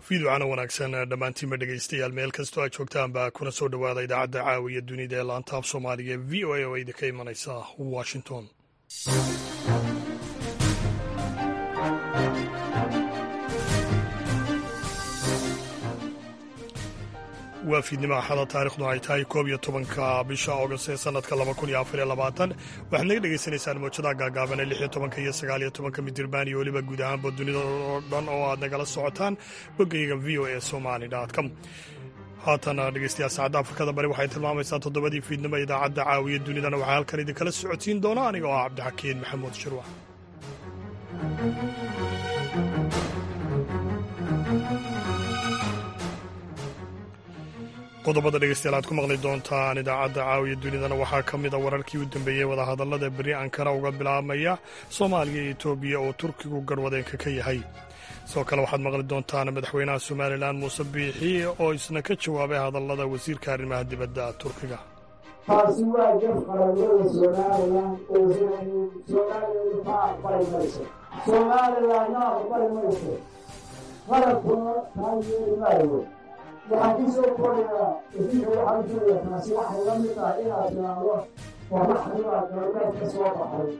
fiidwacana wanaagsan dhammaantiinba dhegaystayaal meel kastoo aad joogtaanba kuna soo dhowaada idaacadda caawiya dunida ee laanta af soomaaliga ee v o a oo idinka imanaysa washington waa fiidnimo axada taarikhdu ay tahay koob iyo tobanka bisha august ee sanadka laba kun iyo afar iyo labaatan waxaad naga dhegaysanaysaan mawjadaha gaagaaban ee lix iyo tobanka iyo sagaal iyo tobanka midirbaan iyo weliba guud ahaanba dunida oo dhan oo aad nagala socotaan boggayga v o e somali com haatana dhegeystayaal saacadda afrikada bari waxay tilmaamaysaa toddobadii fiidnimo idaacadda caawiya dunidana waxaa halkan idinkala socodsiin doona aniga oo ah cabdixakiin maxamuud shirwax qodobada dhegeystayaal aad ku maqli doontaan idaacadda caawiya dunidana waxaa ka mid a wararkii u dambeeyey wadahadallada beri ankara uga bilaabmaya soomaaliya iyo etoobiya oo turkigu garwadeenka ka yahay sidoo kale waxaad maqli doontaan madaxweynaha somalilan muuse biixi oo isna ka jawaabay hadallada wasiirka arrimaha dibadda turkiga taasi waa jaf qaranimada somalilan oo somalilan ma aqbali mayso somalilanna aqbali mayso qarabkuna taa yeeli maayo waxaan ku soo korayaa idinka waxaan jooga taasi waxay la mid ah inaad tiraahdo waraxdimaa galbeed ka soo baxay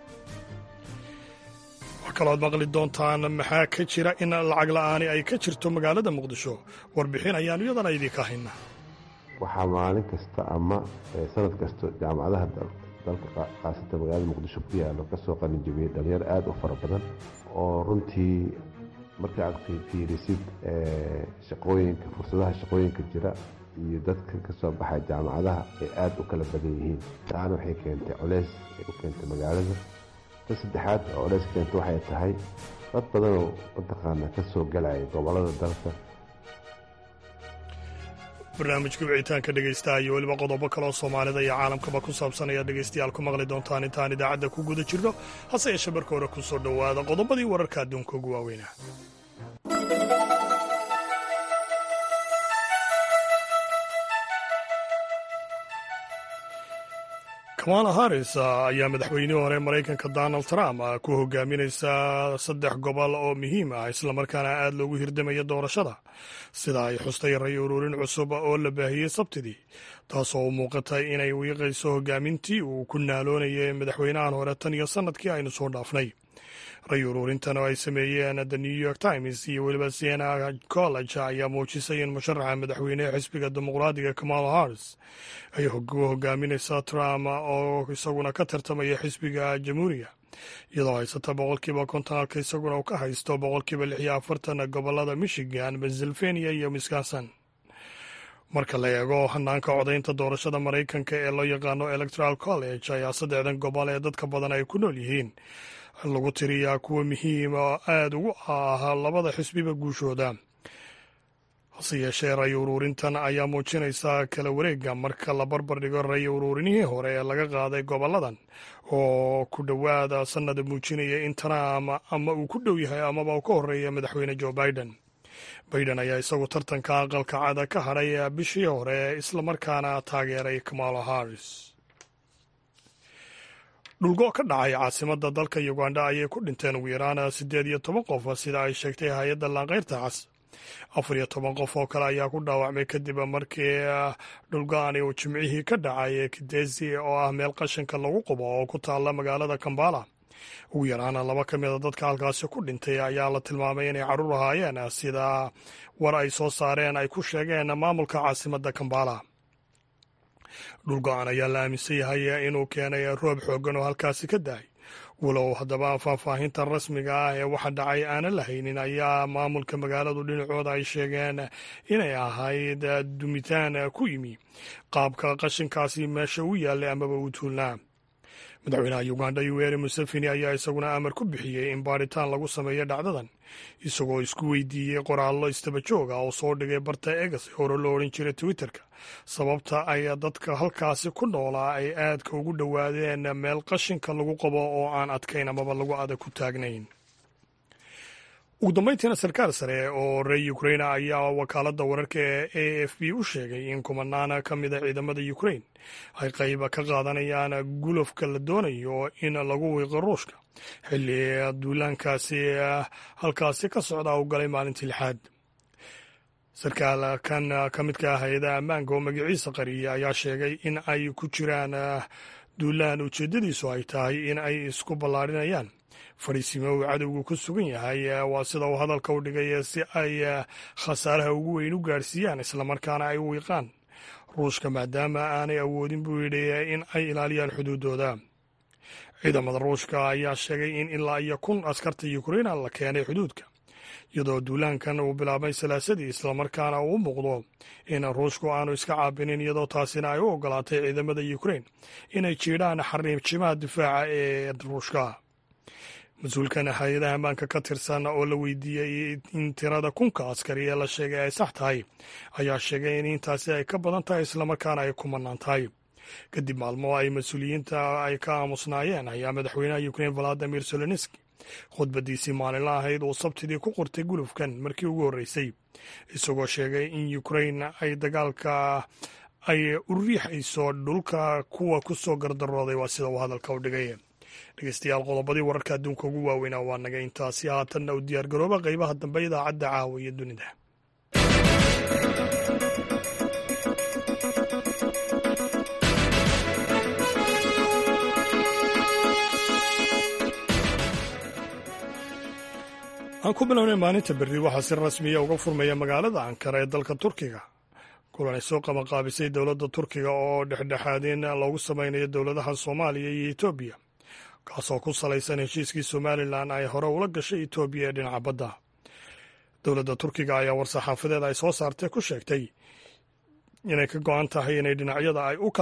wax kalooad maqli doontaan maxaa ka jira in lacag la'aani ay ka jirto magaalada muqdisho warbixin ayaanu iyadana idinka hayna waxaa maalin kasta ama sanad kasta jaamacadaha dalka khaasatan magaalada muqdisho ku yaalo kasoo qalinjabiyey dhalinyaro aada u fara badan oo runtii marka aad fiirisid shaqooyinka fursadaha shaqooyinka jira iyo dadka ka soo baxay jaamacadaha ay aada u kala badan yihiin taana waxay keentay coleys ay u keentay magaalada ta saddexaad oo coleys keenta waxay tahay dad badanoo mataqaana ka soo galaya gobolada dalka barnaamijka wicitaanka dhegaystaha iyo weliba qodobo kaleoo soomaalida iyo caalamkaba ku saabsan ayaad dhegaystayaal ku maqli doontaan intaan idaacadda ku guda jirno hase yeeshee marka hore ku soo dhowaada qodobadii wararka adduunka ugu waaweynaa kamala harris ayaa madaxweynihii hore maraykanka donald trump ku hogaaminaysa saddex gobol oo muhiim ah islamarkaana aad loogu hirdamaya doorashada sida ay xustay ray ururin cusub oo la baahiyey sabtidii taasoo u muuqatay inay wiiqayso hogaamintii uu ku naaloonayay madaxweynahan hore tan iyo sannadkii aynu soo dhaafnay ray ururintan oo ay sameeyeen the new york times iyo weliba siena college ayaa muujisay in musharaxa madaxweynehe xisbiga dimuqraadiga kamala harris ay hogaaminaysa trump oo isaguna ka tartamaya xisbiga jamhuuriga iyadoo haysata boqolkiiba konton halka isaguna uu ka haysto boqolkiiba lix iyo afartan gobolada michigan pennsylvania iyo wisconsin marka la eego hanaanka codaynta doorashada maraykanka ee loo yaqaano electoral college ayaa saddexdan gobol ee dadka badan ay ku nool yihiin lagu tiriyaa kuwa muhiim oo aada ugu ah labada xisbiba guushooda hase yeeshee ray uruurintan ayaa muujinaysaa kala wareega marka la barbar dhigo ray uruurinihii hore ee laga qaaday goboladan oo ku dhowaada sannada muujinaya in trump ama uu ku dhow yahay amaba uu ka horeeya madaxweyne joe biden biden ayaa isagu tartanka aqalka cada ka hadhay bishii hore islamarkaana taageeray kamala harris dhulgo ka dhacay caasimadda dalka uganda ayay ku dhinteen ugu yaraan siddeed iyo toban qof sida ay sheegtay hay-adda laanqeyrta cas afar iyo toban qof oo kale ayaa ku dhaawacmay kadib markii dhulgo-ani uu jimcihii ka dhacay kidesi oo ah meel qashinka lagu qubo oo ku taalla magaalada kambala ugu yaraan laba ka mida dadka halkaasi ku dhintay ayaa la tilmaamay inay carruur ahaayeen sida war ay soo saareen ay ku sheegeen maamulka caasimadda kambala dhulgo-an ayaa la aaminsan yahay inuu keenay roob xooggan oo halkaasi ka dahay walow haddaba faahfaahinta rasmiga ah ee waxa dhacay aanan la haynin ayaa maamulka magaaladu dhinacooda ay sheegeen inay ahayd dumitaan ku yimi qaabka qashinkaasi meesha u yaallay amaba uu tuulnaa madaxweynaha uganda yuweri museveni ayaa isaguna amar ku bixiyey in baadhitaan lagu sameeyo dhacdadan isagoo isku weydiiyey qoraallo istaba jooga oo soo dhigay barta egas ee hore loo odhan jiray twitterka sababta ay dadka halkaasi ku noolaa ay aadka ugu dhowaadeen meel qashinka lagu qabo oo aan adkayn amaba lagu adag ku taagnayn ugu dambayntiina sarkaal sare oo reer ukrain ayaa wakaaladda wararka ee a f b u sheegay in kumanaan ka mida ciidamada ukrain ay qayb ka qaadanayaan gulofka la doonayo in lagu wiiqo ruushka xilli duulaankaasi halkaasi ka socda u galay maalintii lixaad sarkaal kan ka midka ah hay-adaha ammaanka oo magaciisa qariyay ayaa sheegay in ay ku jiraan duulaan ujeeddadiisu ay tahay in ay isku ballaarinayaan fadhiisimo uu cadowgu ku sugan yahay waa sida uu hadalka u dhigay si ay khasaaraha ugu weyn u gaadhsiiyaan islamarkaana ay u wiiqaan ruushka maadaama aanay awoodin buu yidhi in ay ilaaliyaan xuduuddooda ciidamada ruushka ayaa sheegay in ilaa iyo kun askarta yukraina la keenay xuduudka iyadoo duulaankan uu bilaabmay salaasadii islamarkaana uu muuqdo in ruushku aanu iska caabinin iyadoo taasina ay u ogolaatay ciidamada yukrain inay jiidhaan xariibjimaha difaaca ee ruushka mas-uulkan hay-adaha ammaanka ka tirsan oo la weydiiyey in tirada kunka askari ee la sheegay ay sax tahay ayaa sheegay in intaasi ay ka badan tahay islamarkaana ay ku mannaan tahay kadib maalmo ay mas-uuliyiinta ay ka aamusnaayeen ayaa madaxweynaha yukrain valadimir zelenski khudbadiisii maalinla ahayd uu sabtidii ku qortay gulufkan markii ugu horreysay isagoo sheegay in yukrain ay dagaalka ay u riixayso dhulka kuwa ku soo gardarooday waa sida uu hadalka u dhigay dhegeystayaal qodobadii wararka adduunka ugu waaweynaa waa naga intaasi haatanna u diyaargarooba qeybaha dambe idaacadda caawa iyo dunida aan ku bilownay maalinta berri waxaa si rasmiya uga furmaya magaalada ankara ee dalka turkiga kulan ay soo qabanqaabisay dowladda turkiga oo dhexdhexaadin loogu samaynayo dowladaha soomaaliya iyo etoobiya kaasoo ku salaysan heshiiskii somalilan ay hore ula gashay etoobiya ee dhinaca badda dowladda turkiga ayaa war-saxaafadeed ay soo saartay ku sheegtay inay ka go-an tahay inay dhinacyada ay u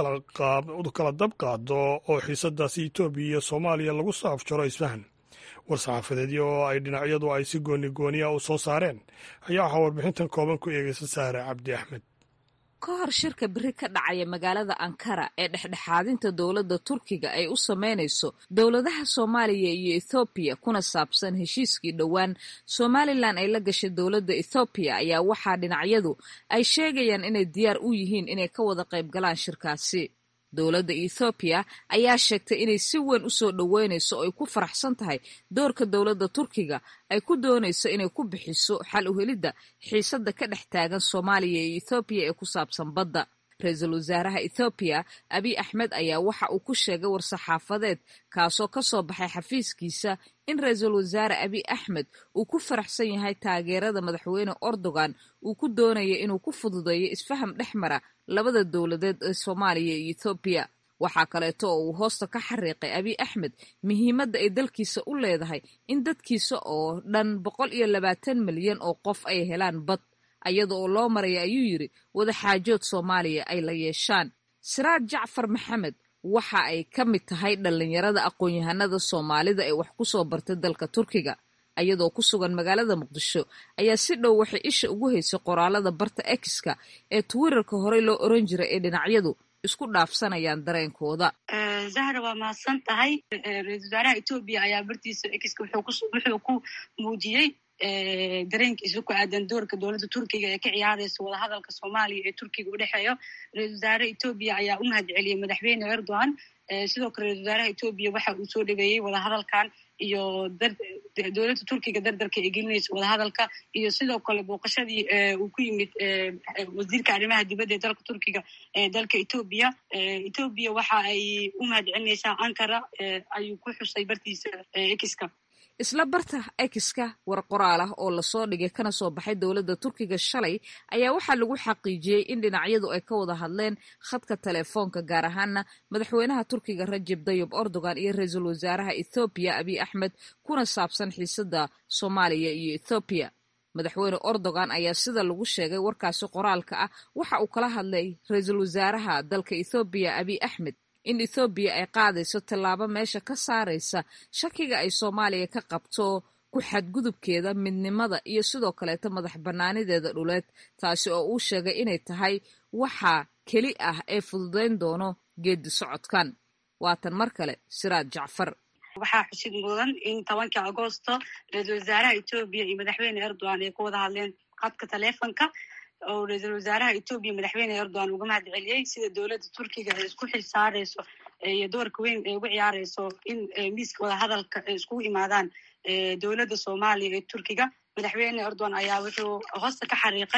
kala dab qaado oo xiisadaasi etoobiya iyo soomaaliya lagu soo afjaro isfahan war-saxaafadeedyo oo ay dhinacyadu ay si gooni gooniya u soo saareen ayaa waxaa warbixintan kooban ku eegaysa saare cabdi axmed ka hor shirka beri ka dhacaya magaalada ankara ee dhexdhexaadinta dowladda turkiga ay u sameynayso dowladaha soomaaliya iyo ethoobiya kuna saabsan heshiiskii dhowaan somalilan ay la gashay dowladda ethoobiya ayaa waxaa dhinacyadu ay sheegayaan inay diyaar u yihiin inay ka wada qayb galaan shirkaasi dowladda ethoobiya ayaa sheegtay inay si weyn u soo dhoweynayso oo ay ku faraxsan tahay doorka dowladda turkiga ay ku doonayso inay ku bixiso xal u helidda xiisadda ka dhex taagan soomaaliya iyo ethoobiya ee ku saabsan badda ra-iisul wasaaraha ethoobiya abiy axmed ayaa waxa uu ku sheegay war-saxaafadeed kaasoo ka soo baxay xafiiskiisa in ra-iisul wasaare abiy axmed uu ku faraxsan yahay taageerada madaxweyne erdogan uu ku doonaya inuu ku fududeeyo isfaham dhex mara labada dowladeed ee soomaaliya iyo ethoobiya waxaa kaleeto oo uu hoosta ka xariiqay abiy axmed muhiimadda ay dalkiisa u leedahay in dadkiisa oo dhan boqol iyo labaatan milyan oo qof ay helaan bad ayada oo loo maraya ayuu yidhi wadaxaajood soomaaliya ay la yeeshaan siraad jacfar maxamed waxa ay ka mid tahay dhallinyarada aqoon-yahanada soomaalida ee wax ku soo bartay dalka turkiga ayadoo ku sugan magaalada muqdisho ayaa si dhow waxay isha ugu haysay qoraalada barta exka ee twitterka horey loo oran jiray ee dhinacyadu isku dhaafsanayaan dareenkooda zahra waa mahadsan tahay ra-isul wasaaraha etoobiya ayaa bartiisa exka wuxuu ku muujiyey dareenkiisa ku aadan doorka dowladda turkiga ee ka ciyaaraysa wadahadalka soomaaliya ee turkiga u dhexeeyo ra-isul wasaare etoobiya ayaa u mahad celiyey madaxweyne erdogan sidoo kale ra-isul wasaaraha etoobiya waxa uu soo dhaweeyey wadahadalkan iyo dowladda turkiga dardarka ee gelinaysa wadahadalka iyo sidoo kale booqashadii uu ku yimid wasiirka arrimaha dibadda ee dalka turkiga ee dalka etoobiya etoobiya waxa ay u mahad celinaysaa ankara ayuu ku xusay bartiisa ekiska isla barta ekiska war qoraal ah oo lasoo dhigay kana soo baxay dowladda turkiga shalay ayaa waxaa lagu xaqiijiyey in dhinacyadu ay ka wada hadleen khadka telefoonka gaar ahaana madaxweynaha turkiga rajeb dayib erdogan iyo ra-iisul wasaaraha ethoobiya abiy axmed kuna saabsan xiisadda soomaaliya iyo ethoobiya madaxweyne erdogan ayaa sida lagu sheegay warkaasi qoraalka ah waxa uu kala hadlay ra-iisul wasaaraha dalka ethoobiya abiy axmed in ethoobiya ay qaadayso tallaabo meesha ka saaraysa shakiga ay soomaaliya ka qabto ku xadgudubkeeda midnimada iyo sidoo kaleeta madax bannaanideeda dhuleed taasi oo uu sheegay inay tahay waxa keli ah ee fududayn doono geedi socodkan waatan mar kale siraad jacfar waxaa xusid mudan in tobankii agoosto ra-iisul wasaaraha etoobiya iyo madaxweyne erdogan ay ku wada hadleen khadka taleefonka oo ra-iisul wasaaraha etoobiya madaxweyne erdogan uga mahad celiyey sida dowladda turkiga ay isku xil saareyso iyo doorka weyn ay uga ciyaareyso in miiska wadahadalka ay iskugu imaadaan dowladda soomaaliya ee turkiga madaxweyne erdogan ayaa wuxuu hoosta ka xariiqay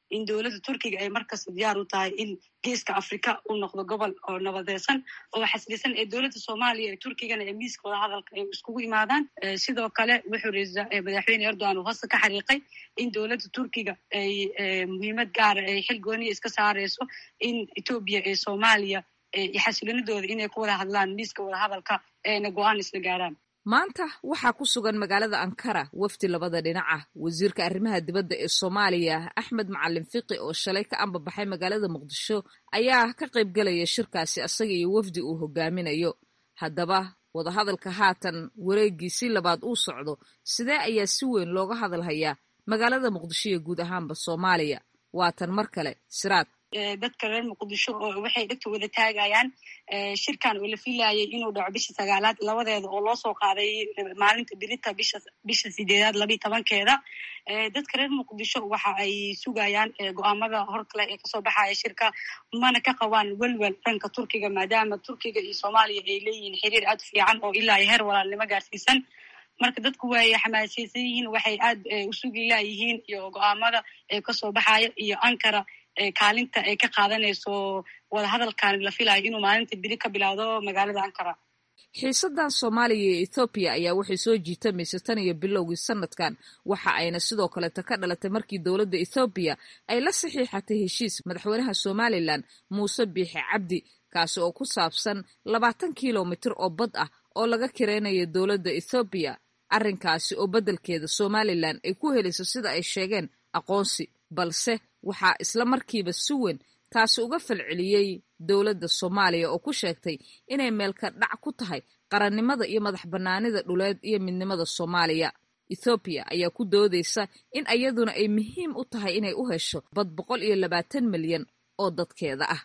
in dowladda turkiga ay markasta diyaar u tahay in geeska afrika uu noqdo gobol oo nabadeysan oo xasilisan ee dowladda soomaaliya ee turkigana ee miiska wada hadalka ay iskugu imaadaan sidoo kale wuxuu madaxweyne erdogan uu hosta ka xariiqay in dowladda turkiga ay muhiimad gaara ay xil gooniya iska saareyso in etoobiya ee soomaaliya xasilinadooda inay ku wada hadlaan miiska wada hadalka eena go-aan isla gaaraan maanta waxaa ku sugan magaalada ankara wafdi labada dhinac ah wasiirka arrimaha dibadda ee soomaaliya axmed macalin fiqi oo shalay ka ambabaxay magaalada muqdisho ayaa ka qayb gelaya shirkaasi asaga iyo wafdi uu hogaaminayo haddaba wadahadalka haatan wareegiisii labaad uu socdo sidee ayaa si weyn looga hadalhayaa magaalada muqdisho iyo guud ahaanba soomaaliya waatan mar kale siraad dadka reer muqdisho oo waxay dhegta wada taagayaan shirkan oo la filayay inuu dhaco bisha sagaalaad labadeeda oo loo soo qaaday maalinta birita bisha bisha sideedaad labiiy tobankeeda dadka reer muqdisho waxa ay sugayaan go-aamada horkale ee kasoo baxaya shirka mana ka qabaan welwel dhanka turkiga maadaama turkiga iyo soomaaliya ay leeyihiin xiriir aad fiican oo ilaa iyo heer walaalnimo gaarsiisan marka dadku way xamaasaysan yihiin waxay aad u sugi laayihiin iyo go-aamada ee kasoo baxaya iyo ankara kaalinta ay ka qaadanayso wadahadalkan la filayo inuu maalinta biri ka bilowdo magaalada ankara xiisadan soomaaliya iyo ethoobiya ayaa waxay soo jiitamaysa tan iyo bilowgii sanadkan waxa ayna sidoo kaleta ka dhalatay markii dowladda ethoobiya ay la saxiixatay heshiis madaxweynaha somalilan muuse biixi cabdi kaasi oo ku saabsan labaatan kilomitir oo bad ah oo laga kireynayo dowladda ethoobiya arrinkaasi oo beddelkeeda somalilan ay ku helayso sida ay sheegeen aqoonsi balse waxaa isla markiiba si weyn taasi uga falceliyey dowladda soomaaliya oo ku sheegtay inay meelka dhac ku tahay qarannimada iyo madax bannaanida dhuleed iyo midnimada soomaaliya ethoobiya ayaa ku doodaysa in iyaduna ay muhiim u tahay inay u hesho bad boqol iyo labaatan milyan oo dadkeeda ah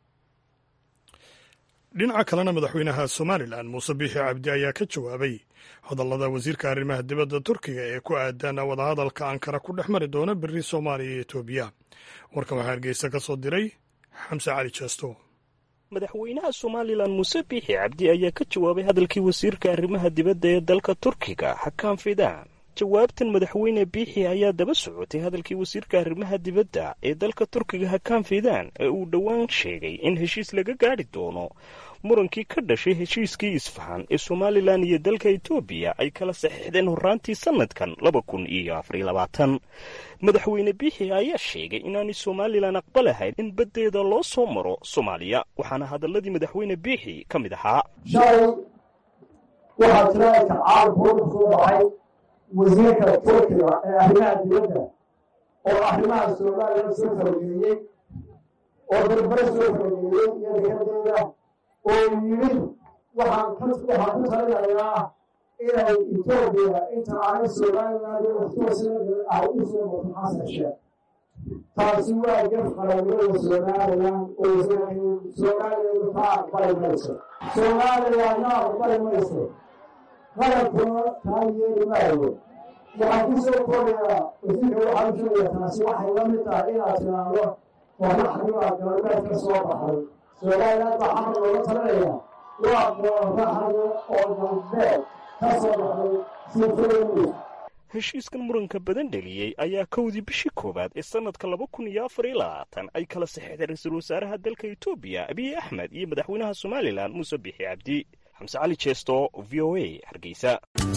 dhinaca kalena madaxweynaha somalilan muuse biixi cabdi ayaa ka jawaabay hadallada wasiirka arrimaha dibadda turkiga ee ku aadan wadahadalka ankara ku dhex mari doona beri soomaaliya iyo etoobiya warkan waxaa hargeysa ka soo diray xamse cali jeesto madaxweynaha somalilan muuse biixi cabdi ayaa ka jawaabay hadalkii wasiirka arrimaha dibadda ee dalka turkiga xakaan fidaan jawaabtan madaxweyne biixi ayaa daba socotay hadalkii wasiirka arrimaha dibadda ee dalka turkiga hakaan fidaan ee uu dhowaan sheegay in heshiis laga gaadhi doono murankii ka dhashay heshiiskii isfahan ee somalilan iyo dalka etoobiya ay kala saxiixdeen horraantii sannadkan laba kun iyo afariyo labaatan madaxweyne biixi ayaa sheegay inaanay somalilan aqbalahayn in baddeeda loo soo maro soomaaliya waxaana hadalladii madaxweyne biixi ka mid ahaa shalay waxaa jira tacaalub soo baxay wasiirka turkiga ee arrimaha dibadda oo arrimaha somalilan soo fargeeyey oo darbare soo fargeeyey iyo dekadeeda oo yimid waxaan waxaan ku talinayaa inay etoobiya inta aanay somalilan ay u soo marto xasan sheekh taasi waa gaf qaranimada somalilan oo somalilan ka aqbali mayso somalilanna aqbali mayso qalabkuna taa yeeli maayo waxaan ku soo koobayaa wasiirka waxaan u sheegaya taasi waxay la mid tahay inaad tiraahdo qoraxdiibaa galbeed ka soo baxday somalilan baa xamar looga talinaya waa qoraxda oo galbeed ka soo baxday sifooyi heshiiskan muranka badan dheliyey ayaa kowdii bishii koowaad ee sannadka laba kun iyo afar iyo labaatan ay kala saxeixday ra-iisul wasaaraha dalka etoobiya abiy axmed iyo madaxweynaha somalilan muuse biixi cabdi xamse cali jeesto v o a hargeysa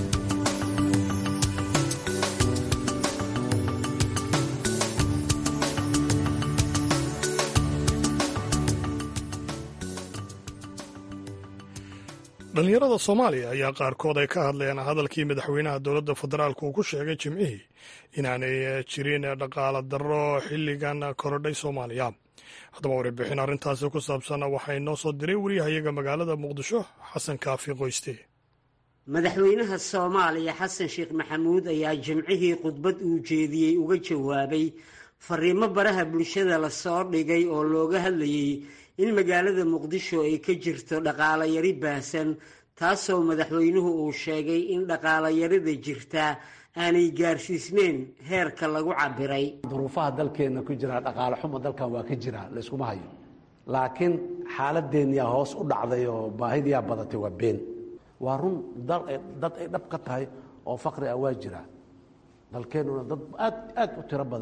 dhallinyarada soomaaliya ayaa qaarkood ay ka hadleen hadalkii madaxweynaha dowladda federaalka uu ku sheegay jimcihii inaanay jirin dhaqaala darro xilligan korodhay soomaaliya haddaba warbixin arrintaasi ku saabsan waxaa inoo soo diray wariyahayaga magaalada muqdisho xasan kaafi qoyste madaxweynaha soomaaliya xasan sheekh maxamuud ayaa jimcihii khudbad uu jeediyey uga jawaabay fariimo baraha bulshada lasoo dhigay oo looga hadlayey in magaalada muqdisho ay ka jirto dhaqaala yari baahsan taasoo madaxweynuhu uu sheegay in dhaqaala yarida jirtaa aanay gaarsiisneyn heerka lagu cabiray duruufaha dalkeenna ku jira dhaqaale xumo dalkan waa ka jira layskuma hayo laakiin xaaladeenyaa hoos u dhacday oo baahidiyaa badatay waa been waa run dad ay dhab ka tahay oo faqri ah waa jira dalkeennuna dad aad aad u tiro badan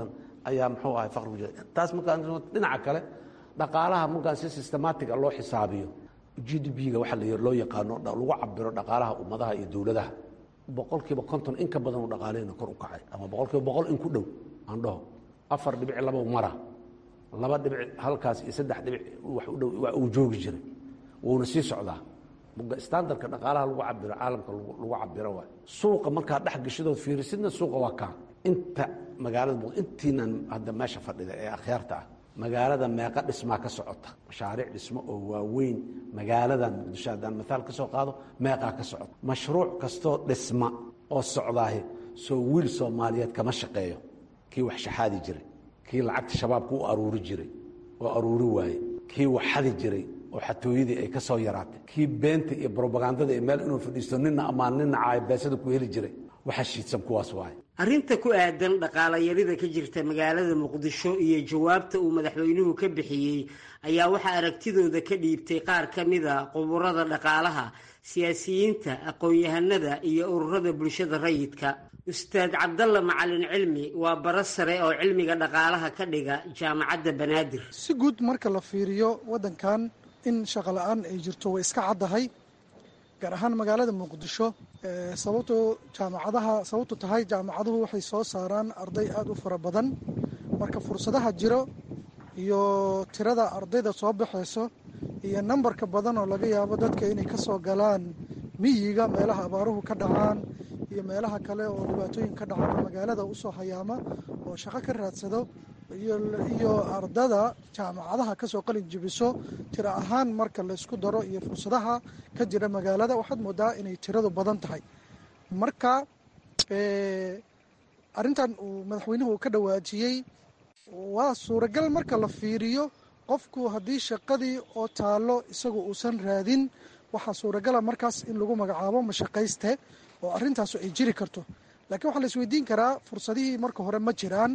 ayaa muxuu ahay faqri ku jira taas markaan dhinaca kale dhaqaalaha markaan si systematic loo xisaabiyo g d b-ga waxa loo yaqaano lagu cabiro dhaqaalaha ummadaha iyo dowladaha boqolkiiba konton in ka badan uu dhaqaalehena kor u kacay ama boqolkiiba boqol in ku dhow aan dhaho afar dhibic laba mara laba dhibic halkaas iyo saddex dhibic wax u dhow uu joogi jiray wuuna sii socdaa standardka dhaqaalaha lagu cabiro caalamka lagu cabiro waay suuqa markaa dhex gashadood fiirisidna suuqa waa kaa inta magaalada intiinan hadda meesha fadhida ee akhyaarta ah magaalada meeqa dhismaa ka socota mashaariic dhismo oo waaweyn magaaladan muqdisho haddaan maaal ka soo qaado meeqaa ka socota mashruuc kastoo dhisma oo socdaahi soo wiil soomaaliyeed kama shaqeeyo kii wax shaxaadi jiray kii lacagta shabaabka u aruuri jiray oo aruuri waaye kii wax xadi jiray oo xatooyadii ay ka soo yaraatay kii beenta iyo brobagandada iyo meel inuu fadhiisto nina ammaan nina caayabeesada ku heli jiray waxa shiidsan kuwaas waaye arrinta ku aadan dhaqaalayarida ka jirta magaalada muqdisho iyo jawaabta uu madaxweynuhu ka bixiyey ayaa waxaa aragtidooda ka dhiibtay qaar ka mida quburada dhaqaalaha siyaasiyiinta aqoon-yahanada iyo ururada bulshada rayidka ustaad cabdalla macalin cilmi waa bara sare oo cilmiga dhaqaalaha ka dhiga jaamacadda banaadir si guud marka la fiiriyo waddankan in shaqo la-aan ay jirto way iska caddahay gaar ahaan magaalada muqdisho sababtoo jaamacadaha sababtu tahay jaamacaduhu waxay soo saaraan arday aada u fara badan marka fursadaha jiro iyo tirada ardayda soo baxayso iyo nambarka badan oo laga yaabo dadka inay ka soo galaan miyiga meelaha abaaruhu ka dhacaan iyo meelaha kale oo dhibaatooyin ka dhacaan magaalada usoo hayaama oo shaqo ka raadsado iyo ardada jaamacadaha kasoo qalin jibiso tiro ahaan marka laysku daro iyo fursadaha ka jira magaalada waxaad moodaa inay tiradu badan tahay marka arintan uu madaxweynuhu ka dhawaajiyey waa suuragal marka la fiiriyo qofku haddii shaqadii oo taalo isagu uusan raadin waxaa suuragala markaas in lagu magacaabo mashaqayste oo arintaasu ay jiri karto laakiin waxaa la isweydiin karaa fursadihii marka hore ma jiraan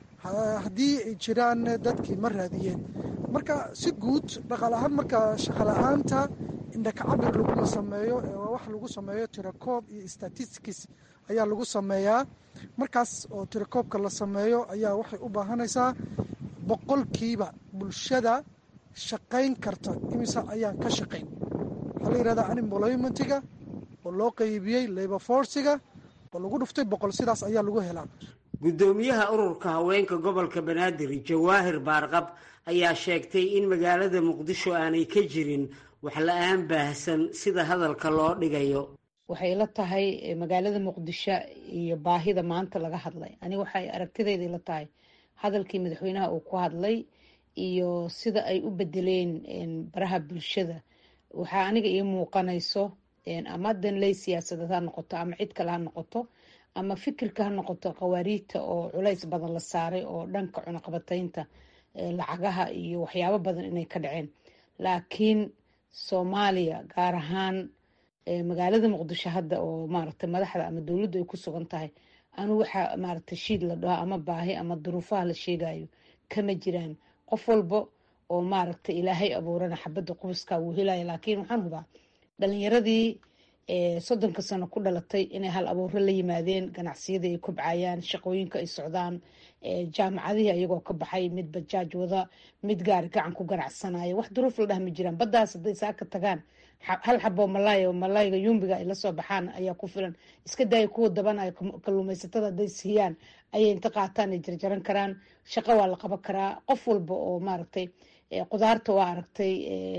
haddii ay jiraan dadkii ma raadiyeen marka si guud dhaqaal ahaan marka shaqala-aanta indhakacabir laguma sameeyo wax lagu sameeyo tirakoob iyo statistics ayaa lagu sameeyaa markaas oo tirakoobka la sameeyo ayaa waxay u baahanaysaa boqolkiiba bulshada shaqayn karta imise ayaan ka shaqayn waxaa la yihahdaa unemploymentiga oo loo qeybiyey labor forciga oo lagu dhuftay boqol sidaas ayaa lagu helaa guddoomiyaha ururka haweenka gobolka banaadir jawaahir baarqab ayaa sheegtay in magaalada muqdisho aanay ka jirin wax la-aan baahsan sida hadalka loo dhigayo waxay la tahay magaalada muqdisho iyo baahida maanta laga hadlay aniga waxay aragtidayda ila tahay hadalkii madaxweynaha uu ku hadlay iyo sida ay u bedeleen baraha bulshada waxaa aniga ii muuqanayso ama danley siyaasadeed ha noqoto ama cid kale ha noqoto ama fikirka ha noqoto khawaariijta oo culays badan la saaray oo dhanka cunaqabataynta lacagaha iyo waxyaabo badan inay ka dhaceen laakiin soomaaliya gaar ahaan magaalada muqdisho hadda oo maaragtay madaxda ama dowladdu ay ku sugan tahay anu waxaa maaragtay shiid la dhaho ama baahi ama duruufaha la sheegayo kama jiraan qof walba oo maaragtay ilaahay abuurana xabadda qubuska wuu helaya laakiin waxaan hubaa dhalinyaradii soddonka sano ku dhalatay inay hal abuuro la yimaadeen ganacsiyadii ay kobcayaan shaqooyinka ay socdaan jaamacadihii ayagoo ka baxay mid bajaaj wada mid gaari gacan ku ganacsanaya wax duruuf la dhah ma jiraan baddaas hadday saaka tagaan hal xaboo malaay oo malaayga yumbiga ay lasoo baxaan ayaa ku filan iska daaya kuwa dabanaya kalluumaysatada hadday siiyaan ayay inta qaataan ay jarjaran karaan shaqo waa la qaban karaa qof walba oo maaragtay qudaarta waa aragtay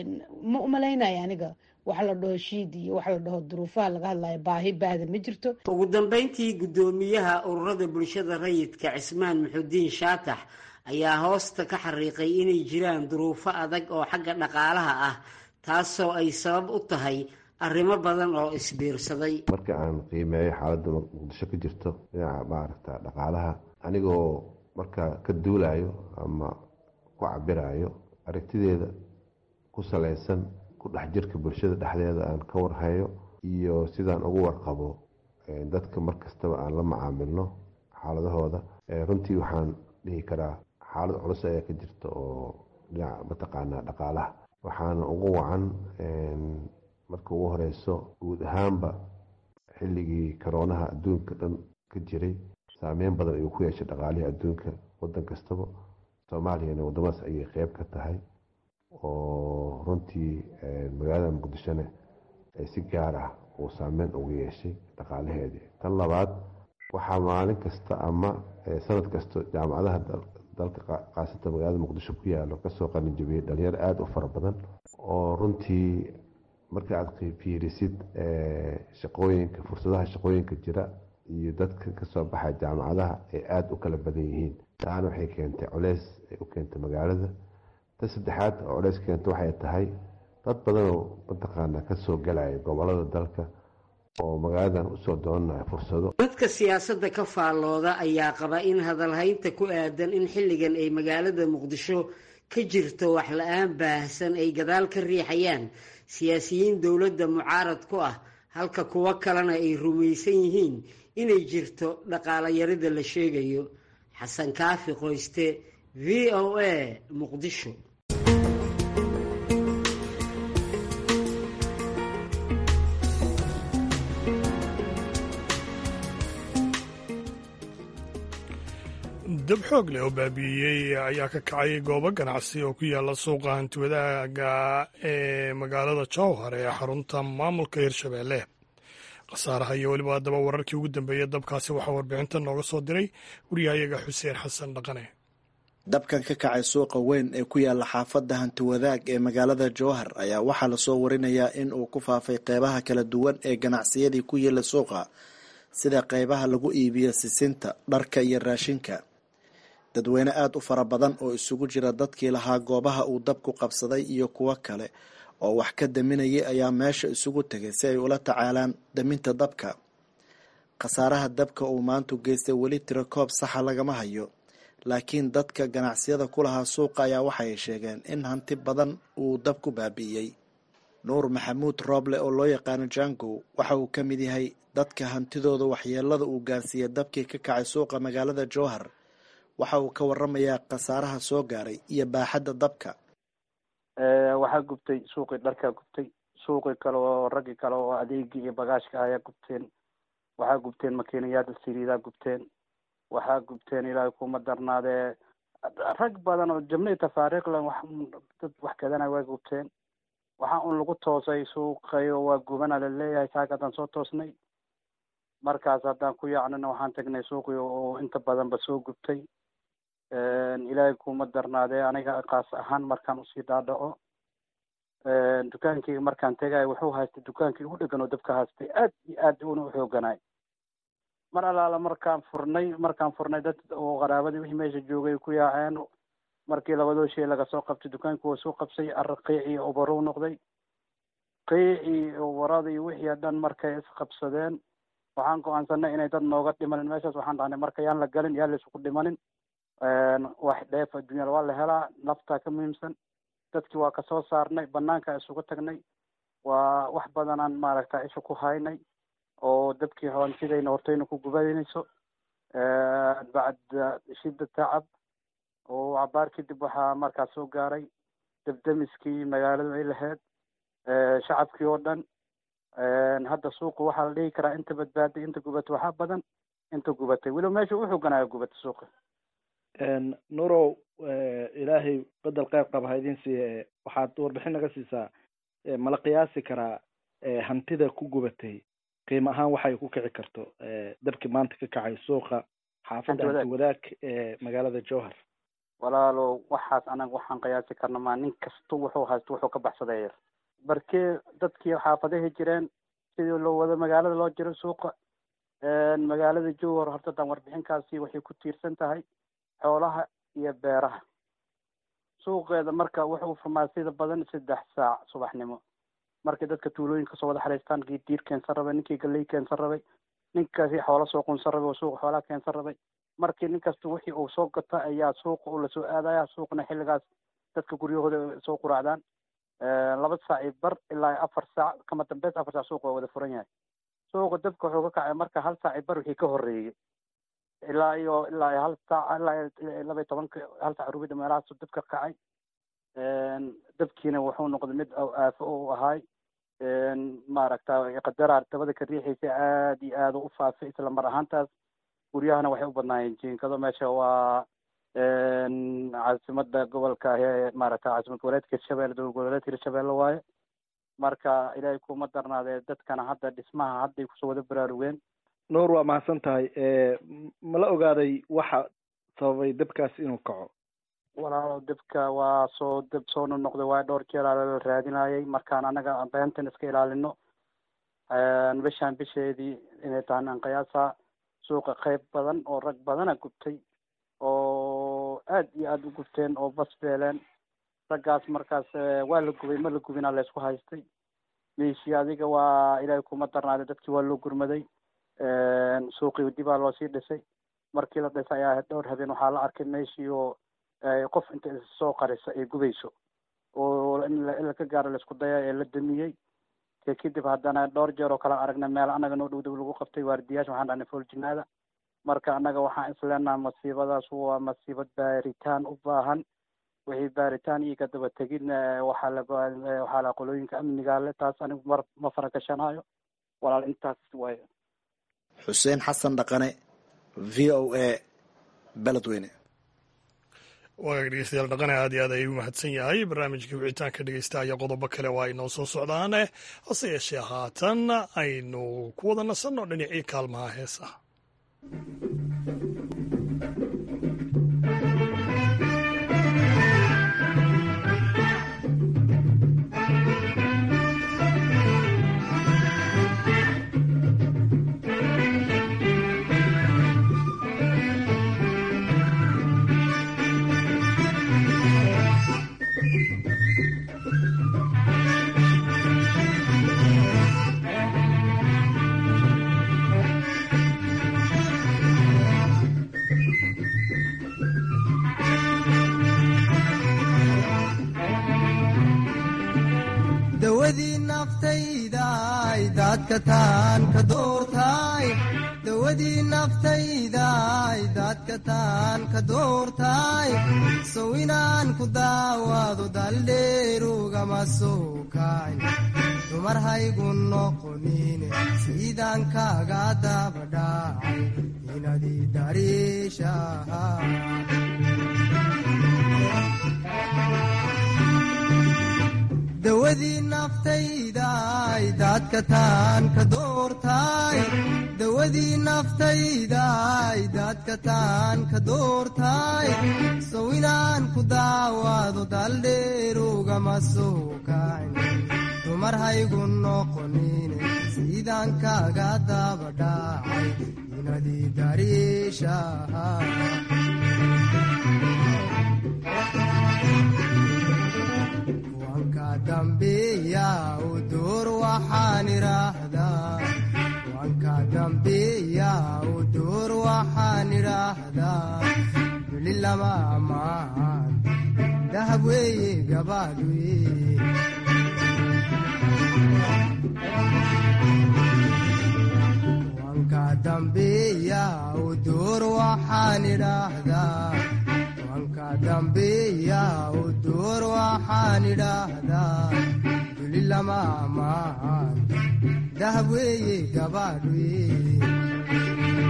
ma umalaynaya aniga waxa la dhaho shiid iyo waxa la dhaho duruufaha laga hadlayo baahi baahda ma jirto ugu dambeyntii guddoomiyaha ururada bulshada rayidka cismaan muxudiin shaatax ayaa hoosta ka xariiqay inay jiraan duruufo adag oo xagga dhaqaalaha ah taasoo ay sabab u tahay arrimo badan oo isbiirsaday marka aan qiimeeyo xaaladda muqdisho ka jirto dhinaca maaragta dhaqaalaha anigoo markaa ka duulayo ama ku cabirayo aragtideeda ku salaysan ku dhex jirka bulshada dhexdeeda aan ka warhayo iyo sidaan ugu warqabo dadka mar kastaba aan la macaamilno xaaladahooda runtii waxaan dhihi karaa xaalad culus ayaa ka jirta oo dhinaca mataqaanaa dhaqaalaha waxaana ugu wacan marka ugu horeyso guud ahaanba xilligii karoonaha adduunka dhan ka jiray saameyn badan ayuu ku yeeshay dhaqaalihii adduunka wadan kastaba soomaaliyana wadamadaas ayay qeyb ka tahay oo runtii magaalada muqdishona si gaar ah uu saameyn ugu yeeshay dhaqaalaheedii tan labaad waxaa maalin kasta ama sanad kasta jaamacadaha dalka qaasata magaalada muqdisho ku yaalo kasoo qalinjabiyey dhalinyaro aada u fara badan oo runtii marka aad fiirisid shaqooyinka fursadaha shaqooyinka jira iyo dadka kasoo baxa jaamacadaha ay aada u kala badan yihiin taana waxay keentay culeys ay u keentay magaalada ta saddexaad oo culeys keenta waxay tahay dad badanoo mataqaana kasoo galaya gobolada dalka oo magaaladan usoo doonanaya fursado dadka siyaasadda ka faallooda ayaa qaba in hadalhaynta ku aadan in xilligan ay magaalada muqdisho ka jirto wax la-aan baahsan ay gadaal ka riixayaan siyaasiyiin dowladda mucaarad ku ah halka kuwo kalena ay rumaysan yihiin inay jirto dhaqaala yarida la sheegayo xasan kaafi qoyste v o a muqdisho dab xoog leh oo baabi'iyey ayaa ka kacay goobo ganacsi oo ku yaala suuqa hantiwadaaga ee magaalada jowhar ee xarunta maamulka hirshabeelle khasaaraha iyo weliba haddaba wararkii ugu dambeeyey dabkaasi waxaa warbixinta nooga soo diray wariyahayaga xuseen xasan dhaqane dabkan ka kacay suuqa weyn ee ku yaala xaafadda hantiwadaag ee magaalada jowhar ayaa waxaa lasoo warinayaa in uu ku faafay qeybaha kala duwan ee ganacsiyadii ku yaela suuqa sida qeybaha lagu iibiyo sisinta dharka iyo raashinka dadweyne aada u fara badan oo isugu jira dadkii lahaa goobaha uu dabku qabsaday iyo kuwo kale oo wax ka daminayay ayaa meesha isugu tegay si ay ula tacaalaan daminta dabka khasaaraha dabka uu maantu geystay weli tiro koob saxa lagama hayo laakiin dadka ganacsiyada ku lahaa suuqa ayaa waxay sheegeen in hanti badan uu dab ku baabi'iyey nuur maxamuud rooble oo loo yaqaano jangow waxa uu ka mid yahay dadka hantidooda waxyeelada uu gaarsiiyey dabkii ka kacay suuqa magaalada jowhar waxa uu ka waramayaa khasaaraha soo gaaray iyo baaxadda dabka waxaa gubtay suuqii dharkaa gubtay suuqii kale oo raggii kale oo adeegii iyo bagaashka ayaa gubteen waxaa gubteen makiinayaada siriidaa gubteen waxaa gubteen ilaahay kuma darnaadee rag badan oo jabnay tafaariiqlan wax dad wax gadanaya waa gubteen waxaa un lagu toosay suuqayo waa gubana laleeyahay saaka haddaan soo toosnay markaas haddaan ku yaacnana waxaan tagnay suuqii oo inta badanba soo gubtay ilaahay kuma darnaadee aniga kaas ahaan markaan usii dhaadhaco dukaankii markaan tegayo wuxuu haystay dukaankii ugu dhegan oo dabka haystay aad iyo aad una u xooganaay mar allaala markaan furnay markaan furnay dad oo qaraabadii wixii meesha joogay ku yaaceen markii labadoo shay laga soo qabtay dukaankii waa soo qabsay arra qiicii obarow noqday qiicii obaradii wixii dhan markay isqabsadeen waxaan go-aansanay inay dad nooga dhimanin meeshaas waxaan dhahnay marka yaan la galin yaan la isugu dhimanin wax dheef adduunyada waa la helaa naftaa ka muhiimsan dadkii waa kasoo saarnay banaanka isugu tagnay waa wax badanaan maaragta isha ku haynay oo dadkii hoontidayna hortayna ku gubanayso bacda shida tacab oo cabaar kadib waxaa markaas soo gaaray dabdamiskii magaaladu ay lahayd shacabkii oo dhan hadda suuqa waxaa la dhihi karaa inta badbaaday inta gubatay waxaa badan inta gubatay weliba meesha u xooganaayo gubatay suuqa nurow ilaahay bedel qeyb qaba ha idin siiye waxaad warbixin naga siisaa mala qiyaasi karaa hantida ku gubatay qiimo ahaan waxay ku kici karto dabkii maanta ka kacay suuqa xaafadda hanti wadaag ee magaalada jowhar walaalo waxaas anaga waxaan qiyaasi karna maa nin kasta wuxuu haysto wuxuu ka baxsaday yar barkee dadkii xaafadahi jireen sidii loo wado magaalada loo jiro suuqa magaalada jowhar horta haddaan warbixinkaasi waxay ku tiirsan tahay xoolaha iyo beeraha suuqeeda marka wuxuu furmaa sida badan saddex saac subaxnimo markay dadka tuulooyinka soo wada xariistaan kii diir keensan rabay ninkii galley keensan rabay ninkaasi xoola soo qunsan rabay oo suuqa xoolaha keensan rabay markii nin kasta wixii uu soo gata ayaa suuqa uu lasoo aadaya suuqna xilligaas dadka guryahooda soo quraacdaan laba saac iyo bar ilaa afar saac kama dambeys afar saac suuqa waa wada furan yahay suuqa dabka wuxuu ka kacay marka hal saac iyo bar wixii ka horreeyey ilaa iyo ilaa iyo hal saac ilaa laba iyo tobanka hal saac rubida meelahaasu dabka kacay dabkiina wuxuu noqday mid aafo u ahaay maaragta qadaraar dabada ka riixaysa aada iyo aada u faafay isla mar ahaantaas guryahana waxay u badnaayeen jiinkado meesha waa caasimada gobolka ee maaragta caasimad goboleedka hirshabelle dowlad goboleedka hirshabelle waaye marka ilaahay kuma darnaadee dadkana hadda dhismaha hadday kusoo wada baraarugeen nuur waa mahadsan tahay ma la ogaaday waxa sababay dabkaas inuu kaco walaalo dabka waa soo dab soo nonoqday waa dhowr jeer la raadinayay markaan anaga beentan iska ilaalino bishaan bisheedii inay tahan aan qiyaasa suuqa qayb badan oo rag badana gubtay oo aad iyo aada u gubteen oo bas beeleen raggaas markaas waa la gubay ma la gubinaa laysku haystay meeshii adiga waa ilaahay kuma darnaaday dadkii waa loo gurmaday suuqii dibaa loo sii dhisay markii la dhisay ayaa dhowr habeen waxaa la arkay meeshii oo qof inta soo qarisa ay gubayso oo in laka gaaro laisku daya ee la damiyey te kadib haddana dhowr jeer oo kale aragna meel annaga noo dhow dhow lagu qabtay waardiyaasha waxaan dhahnay foljinaada marka annaga waxaan isleenaha masiibadaas waa masiibad baaritaan u baahan wixii baaritaan iyo kadaba tegidna waxaa la waxaa la qolooyinka amniga le taas anigu mar ma farakashanayo walaal intaas waayo xuseen xasan dhaqane v o a beledweyne waagaag dhegeystayaal dhaqane aad iyo aad ayuu mahadsan yahay barnaamijka wicitaanka dhegeysta ayaa qodobo kale waa inoo soo socdaane hase yeeshee haatan aynu ku wada nasanno dhinacii kaalmaha heesaha dawadii naftaydaay daadka taan ka doortaay dawadii naftaydaay daadka taan ka doortaay sow inaan ku daawaado daldheerugama soo kaay dumar haygu noqonine siidaan kaaga dabadhaacay inadii dariishaha dawadii naftaydaay daadka taan ka doortaay dawadii naftaydaay daadka taan ka doortaay sow inaan ku daawaado daldheerugama soo kayn dumar haygu noqonine siidaan kaaga dabadhaacay inadii dariishaha dambiya u duur waxaan idhaahdaa wanka dambiya u duur waxaan idhaahdaa weli lama ammaan dahab weeye gabaad weye wanka dambiya u duur waxaan idhaahdaa wanka dambiya u duur waxaan idhaahdaa duli lama ammaan dahab weeye gabaadh weye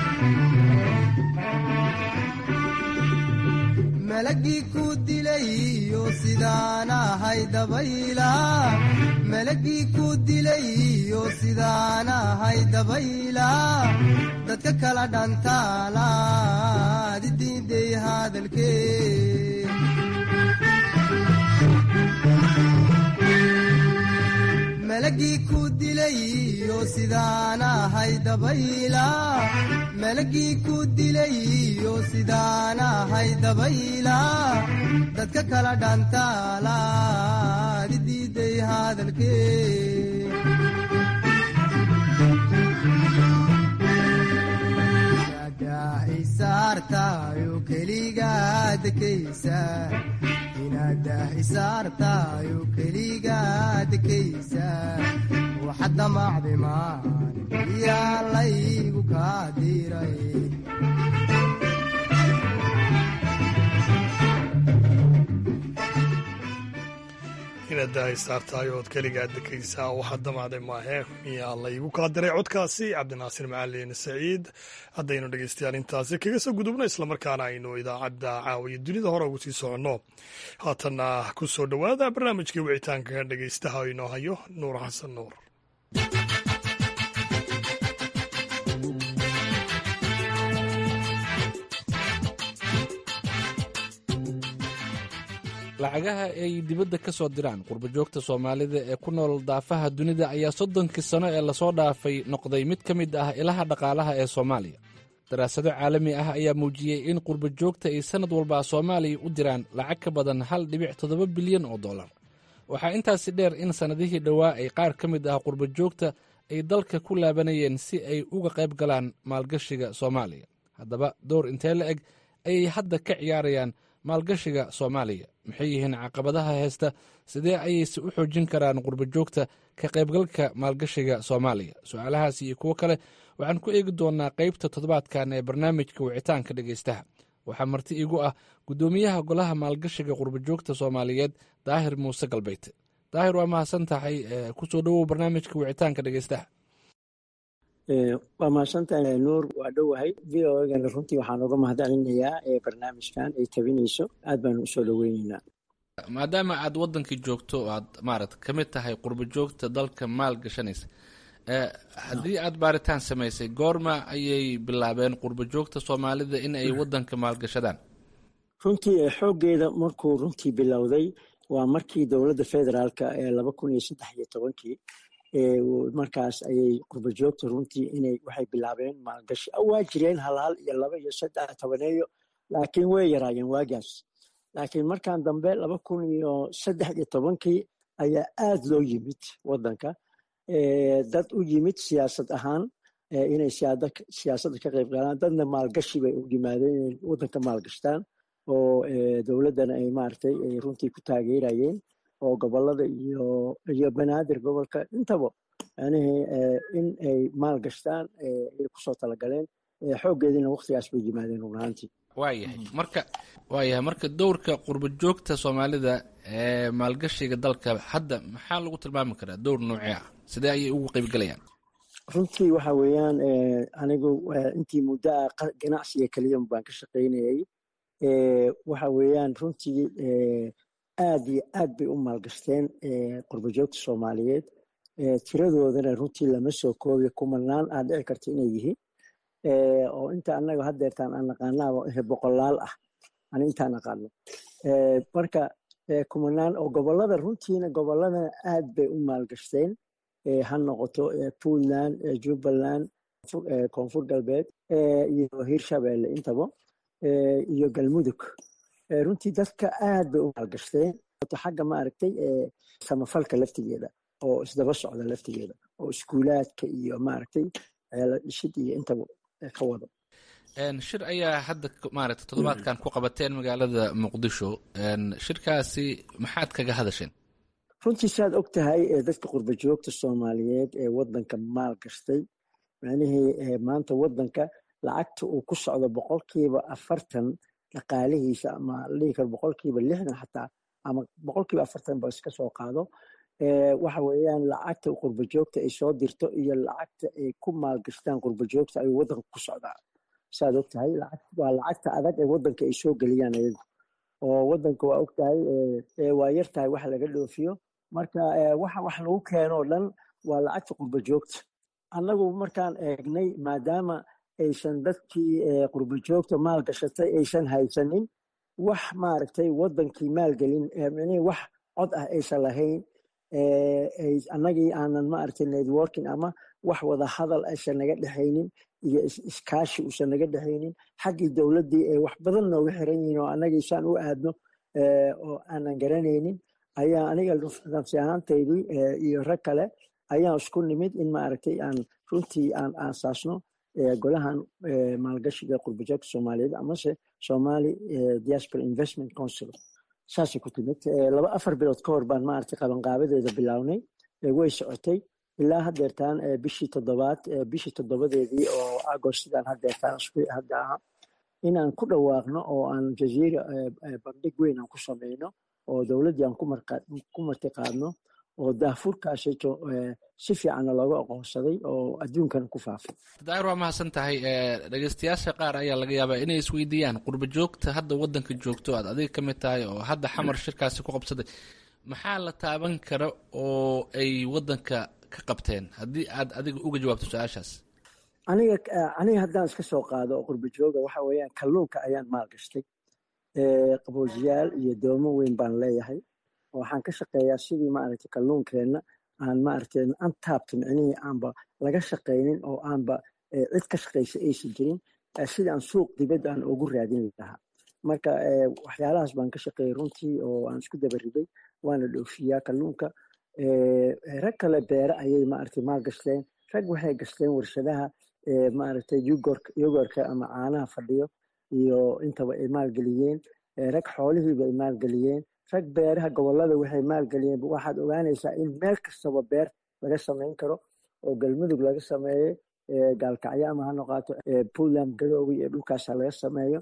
malagii ku dilayo sidaan ahay dabayla malagii ku dilayo sidaan ahay dabayla dadka kala dhantaalaad idiiday hadalkee malagii ku dilayo sidaan ahay dabayla malagii ku dilayo sidaan ahay dabayla dadka kala dhantaalaad idiiday hadalkee isaartayo keligaa dekaysa inadah isaartayo keligaa dekaysa waxa damacday maan yaa laygu kaa diray eeddahay saartahay ood keligaa dekaysaa waxaa damacday maahe miyaa laygu kala diray codkaasi cabdinaasir macalin saciid haddaynu dhegeystayaal intaasi kaga soo gudubno islamarkaana aynu idaacadda caawiya dunida hore ugu sii soconno haatanna ku soo dhowaada barnaamijkii wicitaanka dhegeystaha inoo hayo nuur xasan nuur lacagaha ay dibadda ka soo diraan qurbajoogta soomaalida ee ku nool daafaha dunida ayaa soddonkii sano ee lasoo dhaafay noqday mid ka mid ah ilaha dhaqaalaha ee soomaaliya daraasado caalami ah ayaa muujiyey in qurbajoogta ay sannad walba soomaaliya u diraan lacag ka badan hal dhibic toddoba bilyan oo dollar waxaa intaasi dheer in sannadihii dhowaa ay qaar ka mid ah qurbajoogta ay dalka ku laabanayeen si ay uga qayb galaan maalgashiga soomaaliya haddaba dowr intee la eg ayay hadda ka ciyaarayaan maalgashiga soomaaliya maxay yihiin caqabadaha heesta sidee ayayse u xoojin karaan qurbajoogta ka qaybgalka maalgashiga soomaaliya su-aalahaas iyo kuwo kale waxaan ku eegi doonaa qaybta toddobaadkan ee barnaamijka wicitaanka dhegeystaha waxaa marti iigu ah guddoomiyaha golaha maalgashiga qurbajoogta soomaaliyeed daahir muuse galbeyte daahir waa mahadsan tahay kusoo dhowow barnaamijka wicitaanka dhegeystaha waa mahadsantahay nuur waa dhowahay v o egana runtii waxaan uga mahadcelinayaa barnaamijkan ay tabinayso aad baanu usoo dhoweyneynaa maadaama aad wadankii joogto oo aad maarata ka mid tahay qurbajoogta dalka maal gashanaysa haddii aad baaritaan samaysay goorma ayay bilaabeen qurbajoogta soomaalida in ay wadanka maalgashadaan runtii xooggeeda markuu runtii bilowday waa markii dowladda federaalka ee laba kun iyo saddex iyo tobankii markaas ayay qurbajoogta runtii inay waxay bilaabeen maalgashi waa jireen hal hal iyo laba iyo saddex tobaneeyo laakiin way yaraayeen waagaas laakiin markan dambe laba kun iyo saddex iyo tobankii ayaa aad loo yimid wadanka dad u yimid siyaasad ahaan inay siyaasadda ka qayb galaan dadna maalgashi bay u yimaadeen inay wadanka maalgashtaan oo dowladdana ay maaragtay ay runtii ku taageerayeen oo gobolada iyo iyo banaadir gobolka intaba yanihii in ay maal gashtaan ay kusoo talagaleen xooggeediina waktigaas bay yimaadeen run ahaantii waayahay marka waayahay marka dowrka qurbajoogta soomaalida ee maalgashiga dalka hadda maxaa lagu tilmaami karaa dowr noocee ah sidee ayay ugu qaybgalayaan runtii waxa weeyaan anigu intii muddo ah ganacsiga keliya baan ka shaqaynayay waxa weeyaan runtii aad iyo aad bay u maalgashteen qurbajoogta soomaaliyeed tiradoodana runtii lama soo koobiyo kumanaan aad dhici karta inay yihiin oo inta anaga haddeertaan aan naqaanaaba boqolaal ah ani intaan naqaano marka kumanaan oo gobolada runtiina goboladana aad bay u maalgashteen ha noqoto puntland jubbaland koonfur galbeed iyo hirshabeelle intaba iyo galmudug runtii dadka aad bay u maalgashteen xagga maaragtay samafalka laftigeeda oo isdaba socda laftigeeda oo iskuulaadka iyo maaragtay dhishid iyo intaba ka wado shir ayaa hadda maaragta toddobaadkan ku qabateen magaalada muqdisho shirkaasi maxaad kaga hadasheen runtii saad og tahay dadka qurbajoogta soomaaliyeed ee wadanka maal gashtay macnihii maanta wadanka lacagta uu ku socdo boqolkiiba afartan dhaqaalihiisa ama ladhihi karo boqolkiiba lixdan xataa ama boqolkiiba afartan ba iska soo qaado waxa weeyaan lacagta qurbajoogta ay soo dirto iyo lacagta ay ku maalgashtaan qurbajoogta ayuu wadanka ku socdaa saad og tahay waa lacagta adag ee wadanka ay soo geliyaan ayagu oo wadanka waa og tahay waa yar tahay wax laga dhoofiyo marka waxa wax lagu keeno o dhan waa lacagta qurbajoogta annagu markaan eegnay maadaama aysan dadkii qurbajoogta maal gashatay aysan haysanin wax maaragtay wadankii maalgelin wax cod ah aysan lahayn annagii aanan maaragtay networking ama wax wada hadal aysan naga dhexaynin iyo iskaashi uusan naga dhexaynin xaggii dowladdii ay wax badan nooga xiran yihiin oo annagii saan u aadno oo aanan garanaynin ayaa aniga nafsi ahaantaydii iyo rag kale ayaan isku nimid in maaragtay aan runtii aan aasaasno golahan maalgashiga qurbajoogta soomaaliyeed amase somali diaspora investment council saasay ku timid laba afar bilood ka hor baan maaragtay qabanqaabadeeda bilownay way socotay ilaa haddeertaan bishii toddobaad bishii toddobadeedii oo agostidan haddeertaan hadda aha inaan ku dhawaaqno oo aan jaziira bandhig weyn aan ku samayno oo dowladdii aan ku martiqaadno oo daafurkaasi si fiicanna looga aqoonsaday oo adduunkana ku faafay daahir waa mahadsan tahay dhegeystayaasha qaar ayaa laga yaabaa inay isweydiiyaan qurba joogta hadda waddanka joogto aad adiga ka mid tahay oo hadda xamar shirkaasi ku qabsaday maxaa la taaban kara oo ay waddanka ka qabteen haddii aad adiga uga jawaabto su-aashaas aniga aniga haddaan iska soo qaado oo qurba jooga waxa weeyaan kalluunka ayaan maalgashtay qaboojiyaal iyo doomo weyn baan leeyahay waxaan ka shaqeeyaa sidii maaragtay kalluunkeenna aan maaragtay antaabta micnihii aanba laga shaqaynin oo aanba cid ka shaqaysa aysan jirin sidii aan suuq dibadda aan ugu raadin lahaa marka waxyaalahaas baan ka shaqeeyay runtii oo aan isku dabariday waana dhoofiyaa kalluunka rag kale beere ayay maaragtay maal gashteen rag waxay gashteen warshadaha maaragtay yogorka ama caanaha fadhiyo iyo intaba ay maalgeliyeen rag xoolihiiba ay maalgeliyeen rag beeraha gobolada waxay maalgeliyeen waxaad ogaanaysaa in meel kastaba beer laga samayn karo oo galmudug laga sameeyey gaalkacyo ama ha noqoto puntland garoowe iyo dhulkaasa laga sameeyo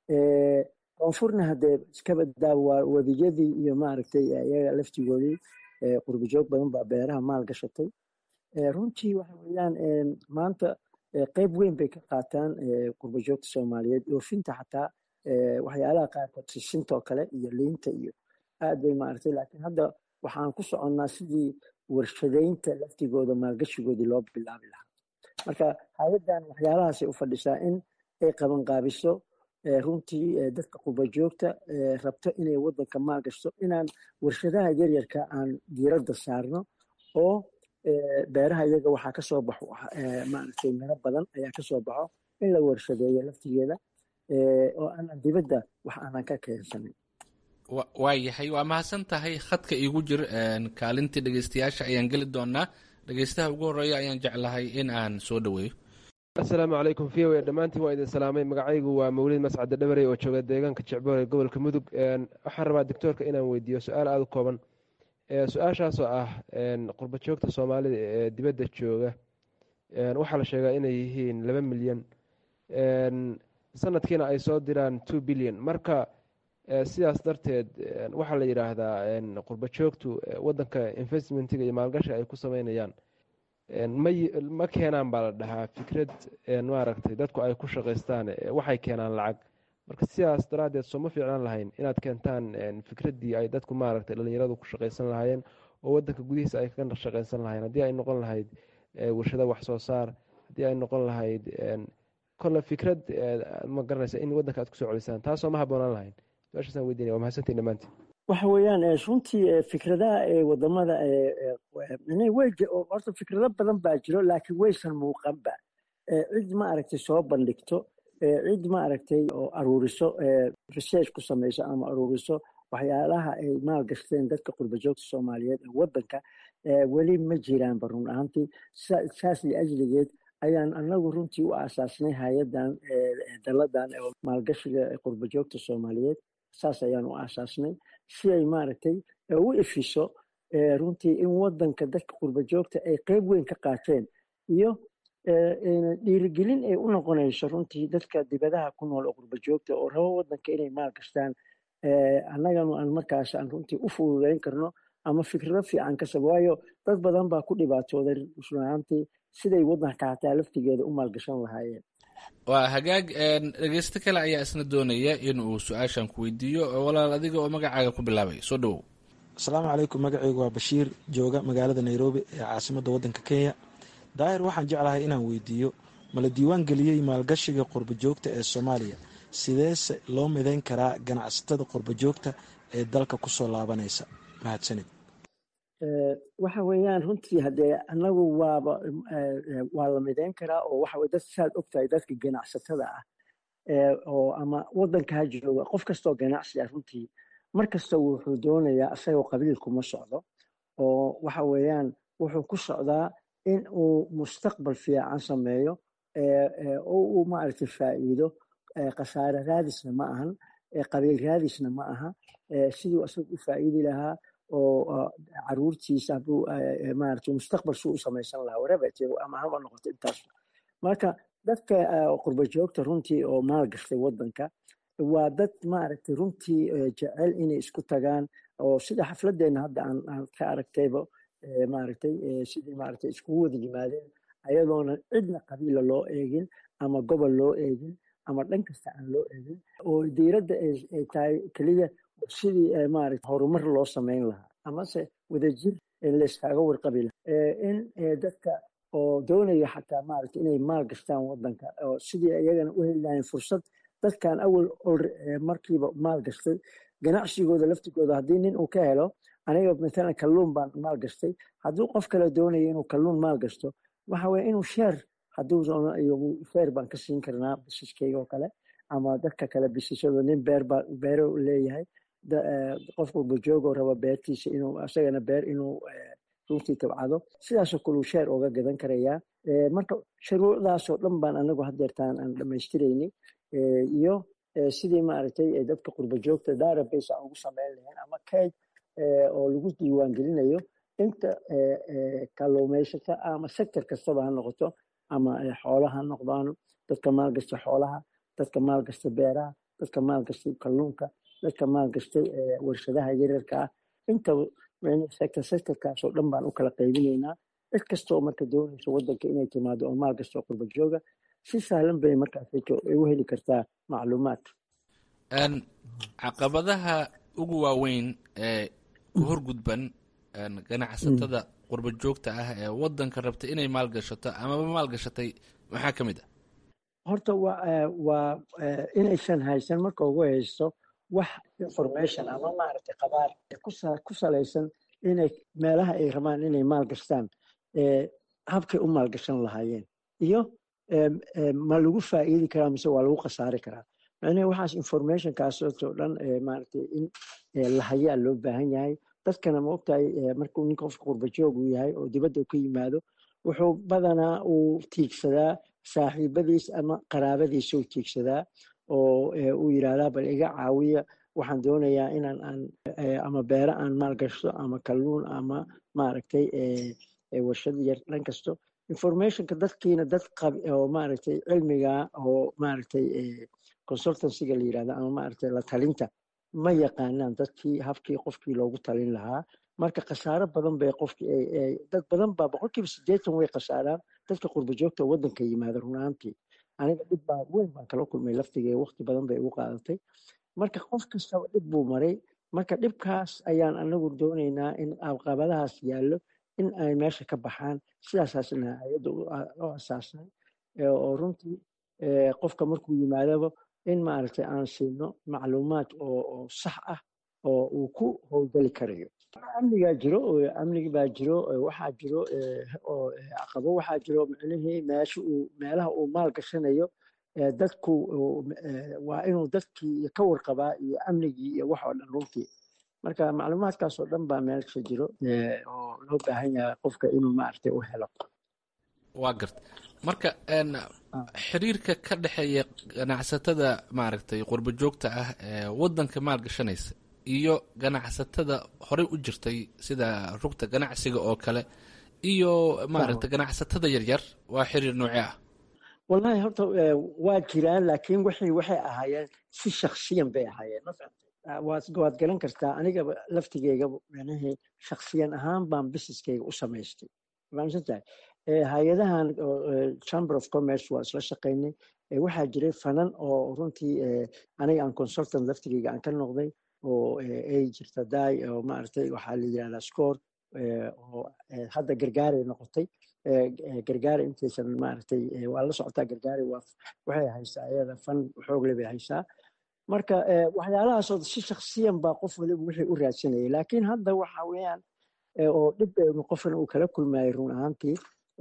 koonfurna haddee iskaba daaw waa wadiyadii iyo maaragtay iyaga laftigoodii qurbijoog badan baa beeraha maal gashatay runtii waxa weeyaan maanta qeyb weyn bay ka qaataan qurbajoogta soomaaliyeed oofinta xataa waxyaalaha qaarkood sisintoo kale iyo liinta iyo aad bay maaragtay laakiin hadda waxaan ku soconnaa sidii warshadaynta laftigooda maalgashigoodii loo bilaabi lahaa marka hay-addan waxyaalahaasay u fadhisaa in ay qabanqaabiso runtii dadka qurbajoogta rabto inay waddanka maalgashto inaan warshadaha yaryarka aan diiradda saarno oo beeraha iyaga waxaa ka soo baxo maaragtay miro badan ayaa ka soo baxo in la warshadeeyo laftigeeda oo aanan dibadda wax aanan ka keensanin waa yahay waa mahadsan tahay khadka iigu jir kaalintii dhegeystayaasha ayaan geli doonaa dhegeystaha ugu horeeya ayaan jeclahay in aan soo dhaweeyo asalaamu calaykum v o dhammaantiin waa idin salaamay magacaygu waa mawlid mascade dhabarey oo jooga deegaanka jecboor ee gobolka mudug waxaan rabaa doctoorka inaan weydiiyo su-aal aada u kooban su-aashaasoo ah qurba joogta soomaalida ee dibadda jooga waxaa la sheegaa inay yihiin laba milyan sanadkiina ay soo diraan two billion marka sidaas darteed waxaa la yidhaahdaa qurba joogtu wadanka investmentiga iyo maalgashi ay ku sameynayaan ma keenaan baa la dhahaa fikrad maaragtay dadku ay ku shaqaystaan waxay keenaan lacag marka sidaas daraaddeed soo ma fiicnaan lahayn inaad keentaan fikraddii ay dadku maaragtay dhalinyaradu ku shaqaysan lahaayeen oo wadanka gudihiisa ay kaga shaqaysan lahayen haddii ay noqon lahayd warshada wax soo saar haddii ay noqon lahayd kolle fikrad ma garanaysa in wadanka aad kusoo celisaan taasoo ma haboonaan lahayn su-aashaasaan weydiinaya waa mahadsantiin dhammaantiin waxa weeyaan runtii fikradaha ee wadamada horta fikrado badan baa jiro laakiin waysan muuqanba cid ma aragtay soo bandhigto cid ma aragtay oo aruuriso research ku samayso ama aruuriso waxyaalaha ay maalgashteen dadka qurbajoogta soomaaliyeed ee wadanka weli ma jiraanba run ahaantii saas liajligeed ayaan anagu runtii u aasaasnay hay-adan daladan maalgashiga qurbajoogta soomaaliyeed saas ayaan u aasaasnay si ay maaragtay u ifiso runtii in wadanka dadka qurbajoogta ay qeyb weyn ka qaateen iyo dhiirigelin ay u noqonayso runtii dadka dibadaha ku nool oo qurbajoogta oo rabo wadanka inay maal gashtaan annaganu aan markaas aan runtii u fududeyn karno ama fikrado fiican kasab waayo dad badan baa ku dhibaatooday runaantii siday wadanka hataa laftigeeda u maalgashan lahaayeen waa hagaag dhegeysto kale ayaa isna doonaya in uu su-aashan ku weydiiyo walaal adiga oo magacaaga ku bilaabay soo dhowow asalaamu calaykum magacaygu waa bashiir jooga magaalada nairobi ee caasimadda waddanka kenya daahir waxaan jeclahay inaan weydiiyo mala diiwaan geliyey maalgashiga qurbajoogta ee soomaaliya sideese loo midayn karaa ganacsatada qurbajoogta ee dalka kusoo laabanaysa mahadsanid waxa weeyaan runtii haddee anagu waaba waa la midayn karaa oo waxa dad saad ogtahay dadka ganacsatada ah oo ama wadanka ha jooga qof kastoo ganacsi ah runtii mar kasta wuxuu doonayaa isagoo qabiilkuma socdo oo waxa weeyaan wuxuu ku socdaa in uu mustaqbal fiican sameeyo oo uu maaragtay faa'iido khasaare raadisna ma ahan qabiil raadisna ma aha siduu isaga u faa'iidi lahaa oo caruurtiisa hadduu maaragtay mustaqbal suu u samaysan lahaa whatever ama haba noqoto intaas marka dadka qurba joogta runtii oo maal gashtay wadanka waa dad maaragtay runtii jecel inay isku tagaan oo sida xafladeenna hadda aan ka aragtayba maaragtay sidii maaragtay iskugu wada yimaadeen ayadoona cidna qabiila loo eegin ama gobol loo eegin ama dhan kasta aan loo eegin oo diiradda ay tahay keliya sidii maaragtay horumar loo samayn lahaa amase wadajir layskaaga warqabi lahaa in dadka oo doonaya xataa maaragtay inay maal gashtaan wadanka oo sidii iyagana u heli lahayn fursad dadkan awal markiiba maal gashtay ganacsigooda laftigooda haddii nin uu ka helo aniga matalan kalluun baan maal gashtay hadduu qof kale doonayo inuu kalluun maal gasto waxa weye inuu sheer hadduu iyagu sheer baan ka siin karnaa bisiskayga oo kale ama dadka kale bisishada nin beer baa beero leeyahay qof walba joogoo raba beertiisa inuu isagana beer inuu runtii tabcado sidaasoo kale uu sheer ooga gadan karayaa marka shuruucdaasoo dhan baan anagu hadeertaan aan dhamaystirayni iyo sidii maaragtay dadka qurba joogta database aan ugu sameyn lahayn ama kayd oo lagu diiwaan gelinayo inta kalluumaysata ama sector kastaba ha noqoto ama xoolaha ha noqdaan dadka maalgasta xoolaha dadka maalgasta beeraha dadka maalgastay kalluunka dadka maalgastay warshadaha yaryarka ah inta sector sectorkaasoo dhan baan u kala qaybinaynaa cid kastoo marka doonaysa wadanka inay timaado oo maalgasta qurba jooga si sahlan bay markaas u heli kartaa macluumaad caqabadaha ugu waaweyn ee ku horgudban ganacsatada qurba joogta ah ee wadanka rabta inay maalgashato amaba maalgashatay maxaa ka mid ah horta waa inaysan haysan marka ugu haysto wax information ama maaragtay qabaar ku salaysan inay meelaha ay rabaan inay maalgashtaan habkay u maalgashan lahaayeen iyo ma lagu faa'iidi karaa mise waa lagu khasaari karaa macnahe waxaas informationkaasoo dhan maaragtay in lahayaa loo baahan yahay dadkana ma ogtahay markuu nin qofka qurbajoog uu yahay oo dibadda ka yimaado wuxuu badanaa uu tiigsadaa saaxiibadiis ama qaraabadiisa uu tiigsadaa oo uu yidhaahdaa bal iga caawiya waxaan doonayaa inaan aan ama beero aan maalgashto ama kalluun ama maaragtay warshad yar dhan kasto informationka dadkiina dad oo maaragtay cilmiga oo maaragtay consultancyga la yirahdo ama maaragtay la talinta ma yaqaanaan dadkii habkii qofkii loogu talin lahaa marka khasaaro badan bay qofkii dad badan baa boqolkiiba siddeetan way khasaaraan dadka qurba joogta wadanka yimaada runaantii aniga dhib baa weyn baan kala kulmay laftigee waqti badan bay igu qaadatay marka qof kastaba dhib buu maray marka dhibkaas ayaan anagu doonaynaa in caqabadahaas yaallo in ay meesha ka baxaan sidaasaasna hay-adda u asaasnay oo runtii qofka markuu yimaadaba in maaragtay aan siino macluumaad oo sax ah oo uu ku howlgeli karayo amnigaa jiro amnigi baa jiro waxaa jiro caqabo waxaa jiro micnihii meesha uu meelaha uu maal gashanayo dadku waa inuu dadkii ka warqabaa iyo amnigii iyo wax oo dhan runtii marka macluumaadkaasoo dhan baa meelsha jiro oo loo baahan yahay qofka inuu maaragtay u helo waa garta marka xiriirka ka dhexeeya ganacsatada maaragtay qurba joogta ah ee wadanka maal gashanaysa iyo ganacsatada horey u jirtay sida rugta ganacsiga oo kale iyo maaragtay ganacsatada yaryar waa xiriir noocee ah wallahi horta waa jiraan laakiin waxay waxay ahaayeen si shaksiyan bay ahaayeen waad garan kartaa aniga laftigeyga micnihii shaksiyan ahaan baan businesskeyga u samaystay fahamsantahay hay-adahan chamber of commerce waa isla shaqaynay waxaa jiray fanan oo runtii aniga aan consultant laftigeyga aan ka noqday oo ay jirta daay oo maaragtay waxaa la yidhahdaa score oo hadda gargaaray noqotay gargaara intaysan maaragtay waa la socotaa gargaari waa waxay haysaa ayada fan xoogle bay haysaa marka waxyaalahaasoo si shaksiyan baa qof waliba wixii u raadsanayay laakiin hadda waxa weeyaan oo dhib qofkan uu kala kulmayay run ahaantii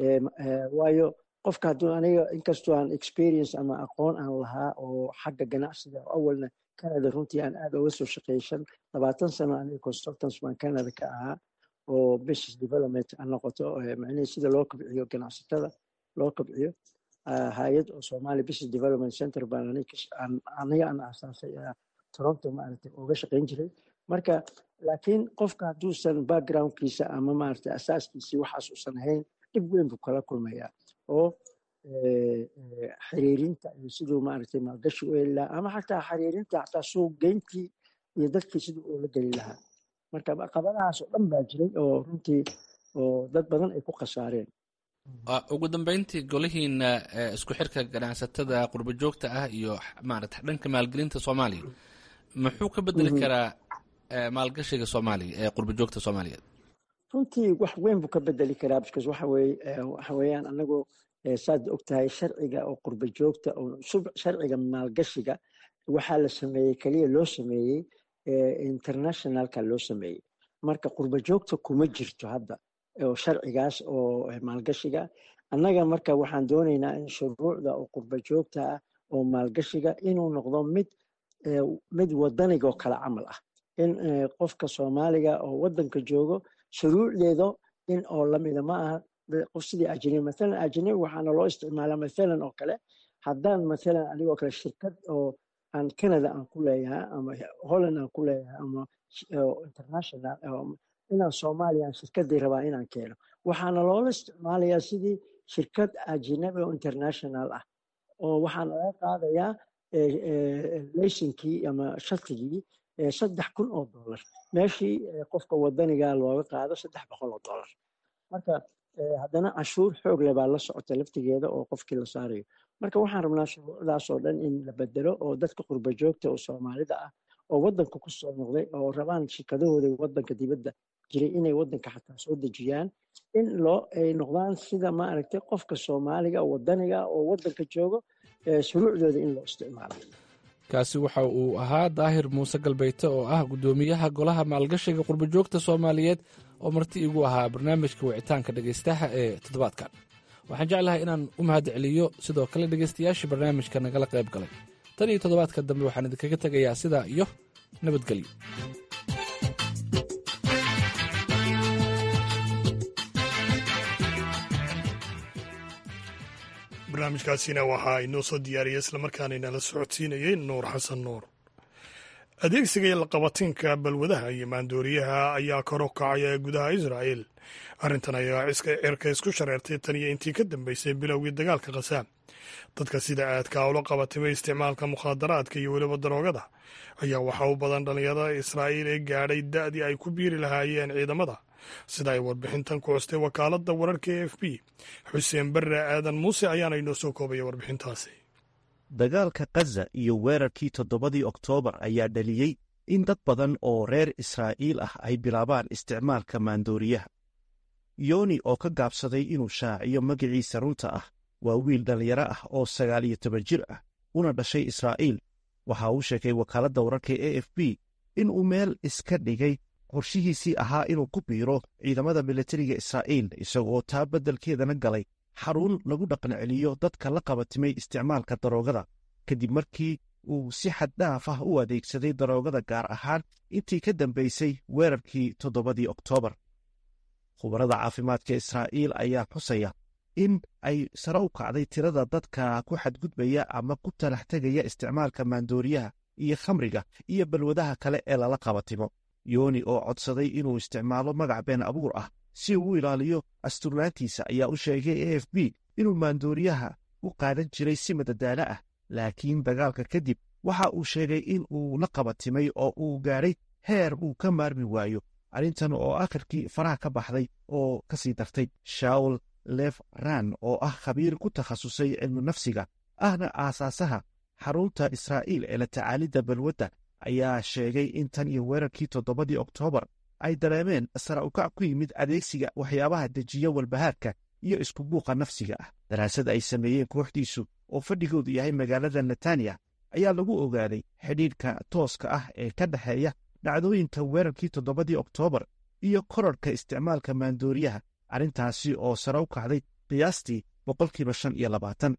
waayo qofka hadduu aniga inkastoo aan experience ama aqoon aan lahaa oo xagga ganacsiga awalna canada runtii aan aad uga soo shaqeeyay shan labaatan sano aniga consultants baan canada ka ahaa oo business development ha noqoto macnihii sida loo kobciyo ganacsatada loo kobciyo hay-ad oo somali business development center baan aniga aan asaasay toronto maaragtay uga shaqayn jiray marka laakiin qofka hadduusan backgroundkiisa ama maaragtay asaaskiisii waxaas uusan ahayn dhib weyn buu kala kulmayaa oo xiriirinta iyo siduu maaragtay maalgashi u heli lahaa ama xataa xiriirinta xataa suuq geyntii iyo dadkii siduu ula geli lahaa marka caqabadahaas oo dhan baa jiray oo runtii oo dad badan ay ku khasaareen ugu dambeyntii golihiina isku xirka ganacsatada qurbo joogta ah iyo maarata dhanka maalgelinta soomaaliya muxuu ka bedeli karaa maalgashiga soomaaliya ee qurbo joogta soomaaliyeed runtii wax weyn buu ka bedeli karaa because waxa weye waxa weeyaan anagu saad og tahay sharciga oo qurbo joogta oo sharciga maalgashiga waxaa la sameeyey keliya loo sameeyey internationalka loo sameeyey marka qurbo joogta kuma jirto hadda oo sharcigaas oo maalgashiga annaga marka waxaan doonaynaa in shuruucda oo qurbo joogta ah oo maalgashiga inuu noqdo mid mid wadanigo kale camal ah in qofka soomaaliga oo wadanka joogo shuruucdeedo in oo lamida ma aha qof sidii ajnabi mathalan ajnabi waxaana loo isticmaalaa mathalan oo kale haddaan mathalan anigoo kale shirkad oo aan canada aan ku leeyahay ama holland aan ku leeyahay ama international inaan soomaaliya shirkadii rabaa inaan keeno waxaana loola isticmaalayaa sidii shirkad ajnabi oo international ah oo waxaana laga qaadayaa laysinkii ama shatigii saddex kun oo dollar meeshii qofka wadaniga looga qaado saddex boqol oo dollar marka haddana cashuur xoog leh baa la socota laftigeeda oo qofkii la saarayo marka waxaan rabnaa shuruucdaas oo dhan in la bedelo oo dadka qurbo joogta oo soomaalida ah oo wadanka ku soo noqday oo rabaan shirkadahooda wadanka dibadda jiray inay wadanka xataa soo dejiyaan in loo ay noqdaan sida maaragtay qofka soomaaliga wadaniga oo wadanka joogo shuruucdooda in loo isticmaalo kaasi waxa uu ahaa daahir muuse galbeyte oo ah guddoomiyaha golaha maalgashiga qurbojoogta soomaaliyeed oo marti igu ahaa barnaamijka wicitaanka dhegaystaha ee toddobaadkan waxaan jeclahay inaan u mahad celiyo sidoo kale dhegaystayaashii barnaamijka nagala qayb galay tan iyo toddobaadka dambe waxaan idinkaga tegayaa sidaa iyo nabadgelyo barnaamijkaasina waxaa inoo soo diyaariyay islamarkaana inala socodsiinayay nuur xasan nuur adeegsiga laqabatinka balwadaha iyo maandooriyaha ayaa kor u kacaya ee gudaha israa'el arrintan ayaa cirka isku shareertay tan iyo intii ka dambeysay bilowgii dagaalka khasaam dadka sida aadka ula qabatimay isticmaalka mukhaadaraadka iyo weliba daroogada ayaa waxaa u badan dhallinyarada israa'iil ee gaadhay da'dii ay ku biiri lahaayeen ciidamada sida ay warbixintan ku costay wakaaladda wararka e f b xuseen barre aadan muuse ayaana inoo soo koobaya warbixintaasi dagaalka khaza iyo weerarkii toddobadii oktoobar ayaa dhaliyey in dad badan oo reer israa'iil ah ay bilaabaan isticmaalka maandooriyaha yoni oo ka gaabsaday inuu shaaciyo magiciisa runta ah waa wiil dhallinyaro ah oo sagaal iyo toban jir ah una dhashay israa'iil waxa uu sheegay wakaaladda wararka e f b inuu meel iska dhigay qorshihiisii ahaa inuu ku biiro ciidamada militariga israa'iil isagoo taa beddelkeedana galay xarun lagu dhaqan celiyo dadka la qabatimay isticmaalka daroogada kadib markii uu si xaddhaaf ah u adeegsaday daroogada gaar ahaan intii ka dambaysay weerarkii toddobadii oktoobar khubarada caafimaadka israa'iil ayaa xusaya in ay sare u kacday tirada dadka ku xadgudbaya ama ku talax tegaya isticmaalka maandooriyaha iyo khamriga iyo balwadaha kale ee lala qabatimo yooni oo codsaday inuu isticmaalo magac been abuur ah si uu u ilaaliyo asturnaantiisa ayaa u sheegay a f b inuu maandooriyaha u qaadan jiray si madadaalo ah laakiin dagaalka kadib waxa uu sheegay in uu la qabatimay oo uu gaadhay heer uu ka maarmi waayo arrintan oo akhirkii faraha ka baxday oo ka sii dartay shaul lef ran oo ah khabiir ku takhasusay cilmu nafsiga ahna aasaasaha xarunta israa'iil ee la tacaalidda balwadda ayaa sheegay in tan iyo weerarkii toddobadii oktoobar ay dareemeen sara ukac ku yimid adeegsiga waxyaabaha dejiya walbahaarka iyo isku buuqa nafsiga ah daraasad ay sameeyeen kooxdiisu oo fadhigoodu yahay magaalada netanya ayaa lagu ogaaday xidhiidhka tooska ah ee ka dhexeeya dhacdooyinka weerarkii toddobadii oktoobar iyo korarhka isticmaalka maandooriyaha arrintaasi oo sare u kacday qiyaastii boqolkiiba shan iyo labaatan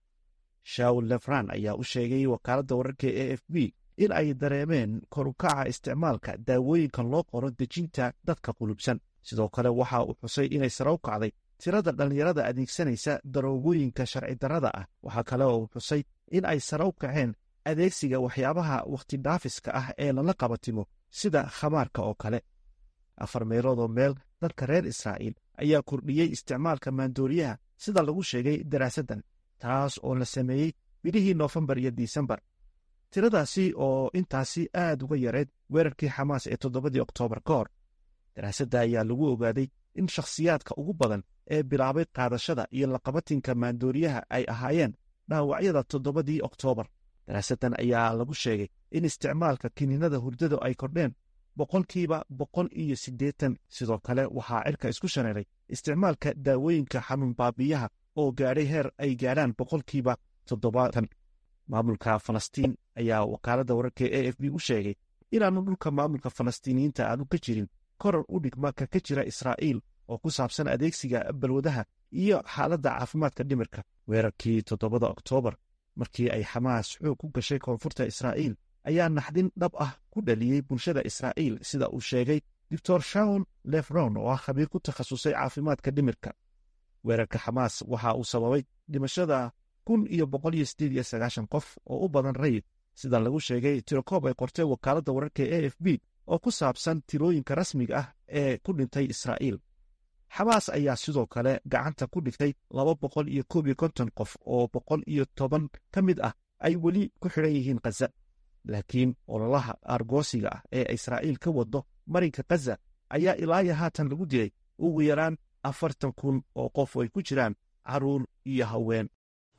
shaul lefran ayaa u sheegay wakaaladda wararka e f b in ay dareemeen korukaca isticmaalka daawooyinkan loo qoro dejinta dadka qulubsan sidoo kale waxa uu xusay inay sare u kacday tirada dhallinyarada adeegsanaysa daroogooyinka sharci darrada ah waxaa kale oo uu xusay in ay sare u kaceen adeegsiga waxyaabaha wakhti dhaafiska ah ee lala qabatimo sida khamaarka oo kale afar meeloodoo meel dadka reer israa'iil ayaa kordhiyey isticmaalka maandooriyaha sida lagu sheegay daraasaddan taas oo la sameeyey bilihii noofembar iyo disembar tiradaasi oo intaasi aad uga yareed weerarkii xamaas ee toddobadii oktoobar ka hor daraasadda ayaa lagu ogaaday in shakhsiyaadka ugu badan ee bilaabay qaadashada iyo laqabatinka maandooriyaha ay ahaayeen dhaawacyada toddobadii oktoobar daraasaddan ayaa lagu sheegay in isticmaalka kiniinada hurdada ay kordheen boqolkiiba boqol iyo siddeetan sidoo kale waxaa cirka isku shareeray isticmaalka daawooyinka xanuun baabiyaha oo gaadhay heer ay gaadhaan boqolkiiba toddobaatan maamulka falastiin ayaa wakaaladda wararka e f b u sheegay inaanu dhulka maamulka falastiiniyiinta aanu ka jirin koror u dhigma ka ka jira israa'iil oo ku saabsan adeegsiga balwadaha iyo xaaladda caafimaadka dhimirka weerarkii toddobada oktoobar markii ay xamaas xoog ku gashay koonfurta israa'iil ayaa naxdin dhab ah ku dhaliyey bulshada israa'iil sida uu sheegay doctor shawn lefron oo ah khabiir ku takhasusay caafimaadka dhimirka weerarka xamaas waxa uu sababay dhimashada kun iyo boqol iyo siddeed iyo sagaashan qof oo u badan rayid sida lagu sheegay tirokoob ay qortay wakaaladda wararka e f b oo ku saabsan tirooyinka rasmiga ah ee ku dhintay israa'iil xamaas ayaa sidoo kale gacanta ku dhigtay laba boqol iyo koob iyo konton qof oo boqol iyo toban ka mid ah ay weli ku xidhan yihiin khaza laakiin ololaha argoosiga ah ee israa'iil ka wado marinka khaza ayaa ilaaya haatan lagu dilay ugu yaraan afartan kun oo qof oo ay ku jiraan caruur iyo haween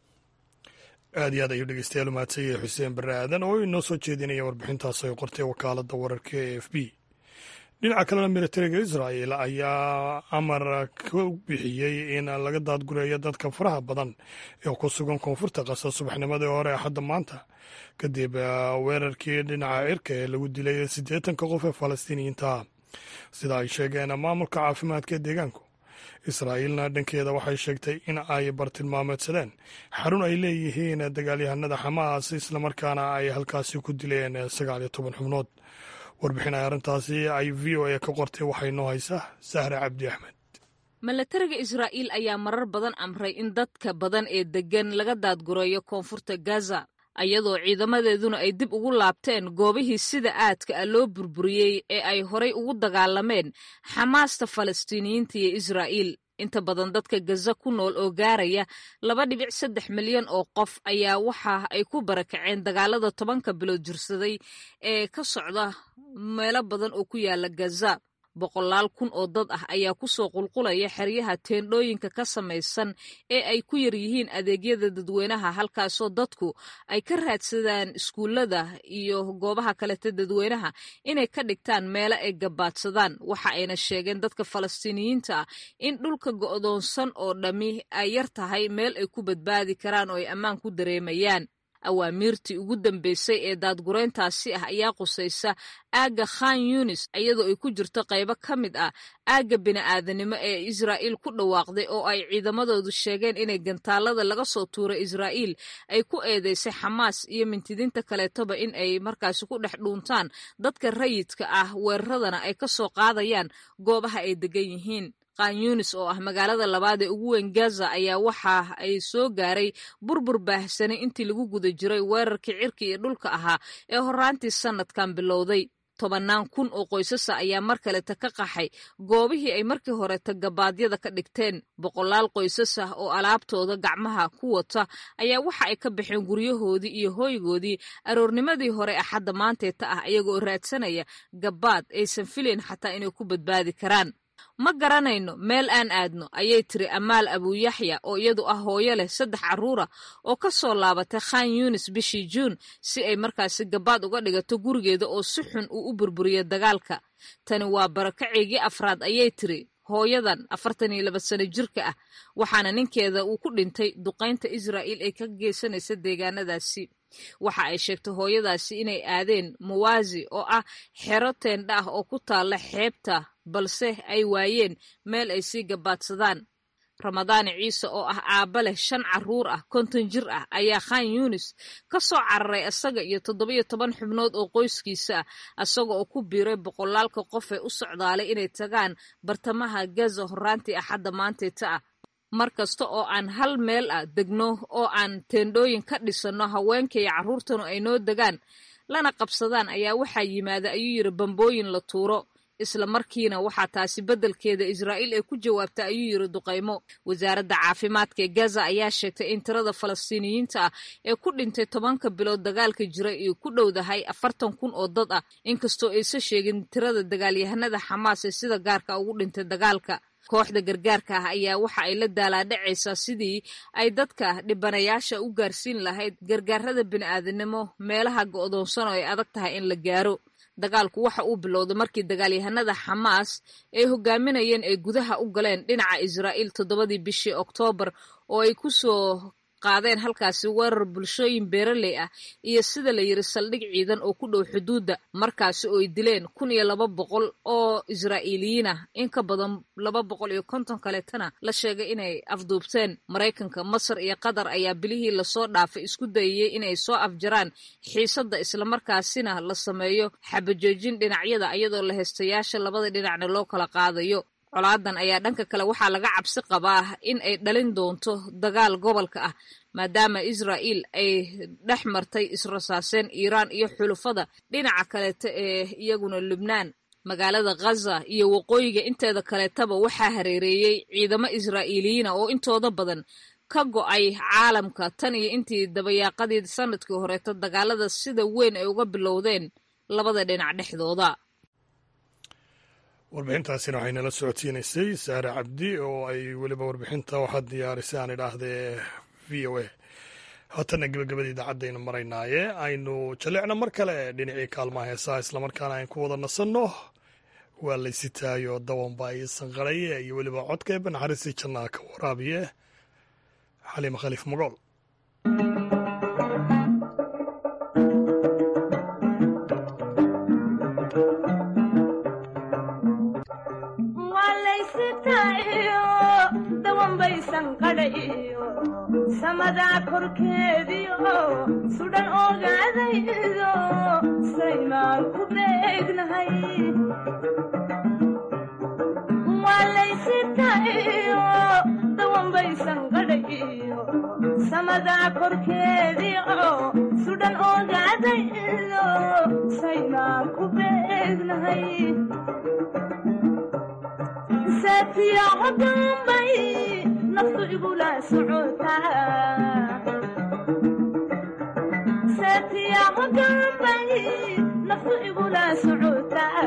aad iyo aad ayuu dhegeystayaal umahadsanyay xuseen barre aadan oo inoo soo jeedinaya warbixintaas ay qortay wakaaladda wararka e f b dhinaca kalena militariga israa'el ayaa amar ka bixiyey in laga daadgureeyo dadka faraha badan ee ku sugan koonfurta qasa subaxnimadii hore axadda maanta kadib weerarkii dhinaca cirka ee lagu dilay siddeetanka qof ee falastiiniyiinta sida ay sheegeen maamulka caafimaadka ee deegaanku israa'iilna dhankeeda waxay sheegtay in ay bartilmaameedsadeen xarun ay leeyihiin dagaalyahanada xamaas islamarkaana ay halkaasi ku dileen sagaal iyo toban xubnood warbixin ay arrintaasi ay v o a ka qortay waxay noo haysaa sahre cabdi axmed milatariga israa'iil ayaa marar badan amray in dadka badan ee deggan laga daadgureeyo koonfurta gaza ayadoo ciidamadeeduna ay dib ugu laabteen goobihii sida aadka ah loo burburiyey ee ay horay ugu dagaalameen xamaasta falastiiniyiinta iyo israa'iil inta badan dadka gaza ku nool oo gaaraya laba dhibic saddex milyan oo qof ayaa waxa ay ku barakaceen dagaalada tobanka bilood jirsaday ee ka socda meelo badan oo ku yaala gaza boqolaal kun oo dad ah ayaa ku soo qulqulaya xeryaha teendhooyinka ka samaysan ee ay ku yar yihiin adeegyada dadweynaha halkaasoo dadku ay ka raadsadaan iskuullada iyo goobaha kaleta dadweynaha inay ka dhigtaan meelo ay gabaadsadaan waxa ayna sheegeen dadka falastiiniyiinta ah in dhulka go'doonsan oo dhammi ay yar tahay meel ay ku badbaadi karaan oo ay ammaan ku dareemayaan awaamiirtii ugu dambeysay ee daadgureyntaasi ah ayaa qusaysa aagga khan yunis iyadoo ay ku jirto qaybo ka mid ah aagga bini'aadanimo ee israa'iil ku dhawaaqday oo ay ciidamadoodu sheegeen inay gantaalada laga soo tuuray israa'iil ay ku eedeysay xamaas iyo mintidiinta kaleetoba in ay markaasi ku dhex dhuuntaan dadka rayidka ah weeraradana ay ka soo qaadayaan goobaha ay degan yihiin kanyunis oo ah magaalada labaad ee ugu weyn gaza ayaa waxa ay soo gaaray burbur baahsanay intii lagu guda jiray weerarkii cirka iyo dhulka ahaa ee horaantii sannadkan bilowday tobannaan kun oo qoysasa ayaa mar kaleta ka qaxay goobihii ay markii horeta gabaadyada ka dhigteen boqolaal qoysas ah oo alaabtooda gacmaha ku wata ayaa waxa ay ka baxeen guryahoodii iyo hooygoodii aroornimadii hore axadda maanteeta ah iyagoo raadsanaya gabaad aysan filayn xataa inay ku badbaadi karaan ma garanayno meel aan aadno ayay tiri amaal abuuyaxya oo iyadu ah hooyo leh saddex carruura oo ka soo laabatay khan yunis bishii juun si ay markaasi gabaad uga dhigato gurigeeda oo si xun uu u burburiyo dagaalka tani waa barakaceygii afraad ayay tiri hooyadan afartan iyo laba sano jirka ah waxaana ninkeeda uu ku dhintay duqaynta israa'iil ay ka geysanaysa deegaanadaasi waxa ay sheegtay hooyadaasi inay aadeen muwaasi oo ah xero teendha ah oo ku taalla xeebta balse ay waayeen meel ay sii gabaadsadaan ramadaani ciise oo ah aabba leh shan carruur ah konton jir ah ayaa khan yunis ka soo cararay isaga iyo toddobiyo toban xubnood oo qoyskiisa ah isaga oo ku biiray boqolaalka qof ee u socdaalay inay tagaan bartamaha gaza horaantii axadda maanteeta ah mar kasta oo aan hal meel ah degno oo aan teendhooyin ka dhisanno haweenka iyo carruurtanu ay noo degaan lana qabsadaan ayaa waxaa yimaada ayuu yidhi bambooyin la tuuro isla markiina waxaa taasi beddelkeeda israa'iil ay ku jawaabtay ayuu yiri duqaymo wasaaradda caafimaadka ee gaza ayaa sheegtay in tirada falastiiniyiinta ah ee ku dhintay tobanka bilood dagaalka jira iyo ku dhowdahay afartan kun oo dad ah inkastoo aysa sheegin tirada dagaalyahanada xamaas ee sida gaarka ugu dhintay dagaalka kooxda gargaarka ah ayaa waxa ay la daalaadhacaysaa sidii ay dadka dhibanayaasha u gaarsiin lahayd gargaarada bini'aadanimo meelaha go'doonsan oo ay adag tahay in la gaaro dagaalku waxa uu bilowday markii dagaalyahanada xamaas ay hogaaminayeen ay gudaha u galeen dhinaca israa'iil toddobadii bishii oktoobar oo ay ku soo qaadeen halkaasi weerar bulshooyin beeraley ah iyo sida la yiri saldhig ciidan oo ku dhow xuduudda markaasi oo ay dileen kun iyo laba boqol oo israa'iiliyiin ah in ka badan laba boqol iyo konton kaleetana la sheegay inay afduubteen maraykanka masar iyo qatar ayaa bilihii lasoo dhaafay isku dayayey inay soo afjaraan xiisadda islamarkaasina la sameeyo xabajoojin dhinacyada iyadoo la heystayaasha labada dhinacna loo kala qaadayo colaadan ayaa dhanka kale waxaa laga cabsi qabaa in ay dhalin doonto dagaal gobolka ah maadaama israa'iil ay dhex martay israsaaseen iiraan iyo xulufada dhinaca kaleeta ee iyaguna lubnaan magaalada khaza iyo waqooyiga inteeda kaleetaba waxaa hareereeyey ciidamo israa'iiliyiina oo intooda badan ka go'ay caalamka tan iyo intii dabayaaqadii sanadkii horeeto dagaalada sida weyn ay uga bilowdeen labada dhinac dhexdooda warbixintaasina waxay nala socodsiinaysay saare cabdi oo ay weliba warbixinta waxaad diyaarisay aan idhaahdee v o a haatanna gebagabada idaacadaynu maraynaaye aynu jalleecno mar kale dhinacii kaalmaha heesaha islamarkaana aynu ku wada nasanno waa laysitaayo dawanba iyo sanqaraye iyo weliba codkeeba naxariistii jannaha ka waraabiye xaliima khaliif magool samadaa korkeediio sudhan ogaadaydo saymaan ku beegnahay waalaysitayo dawanbaysan qadhayo samadaa korkeediio sudhan ogaadaydo saymaan ku beegnahay saatiyaco dambay naftu igula socotasaatiyaco dambay naftu igula socotaa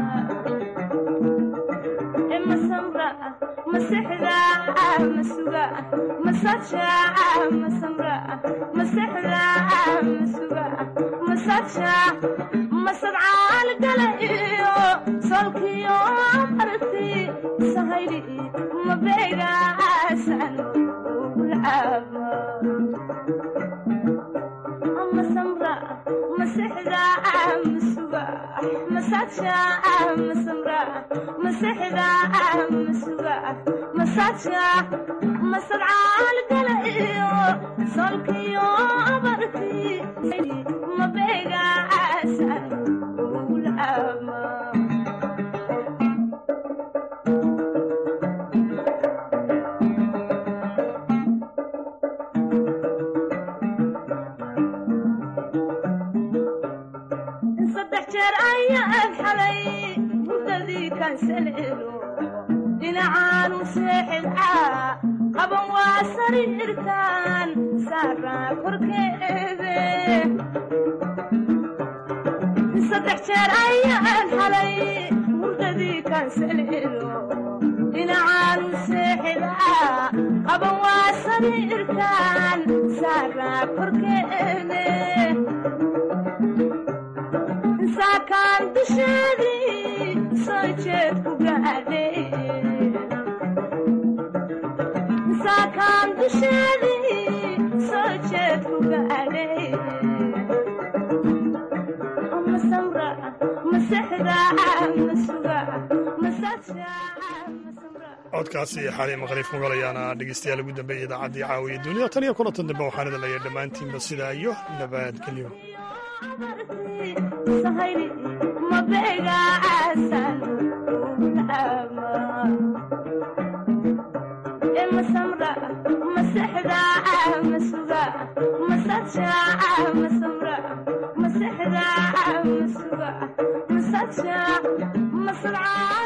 masamra masexda masuga masaja masamra masexda masuga masaja masadcaal gala iyo solkiyo marti sahayli mabeegaasan ugulcaabo masamra masexda masuga masaja masamra masexda masuga masaja masadcaal gala iyo solkiyo marti mabeegaasan ugulcaabo dhinacaanu seexidcaa qaban waa sariirtaan saaraa korkeede saddex jeer ayaan xalay hurdadii kaansalelo dhinacaanu seexidcaa qaban waa sariirtaan saaraa korkeede saakaan dusheedii soo jeed ku gaadhay saakaan dusheedii soo jeed ku gaadhay masamra masexda masuga masaja codkaasi xaliima khaliif mugal ayaana dhegeystayaal ugu dambeeyay idaacaddii caawiya dunida tan iyo kulantan dambe waxaan idin leeyahay dhammaantiinba sidaa iyo nabadgelyo sahayli mabeegaasan masamra masexda masuga masaja masamra masexda masuga masaja sadcaal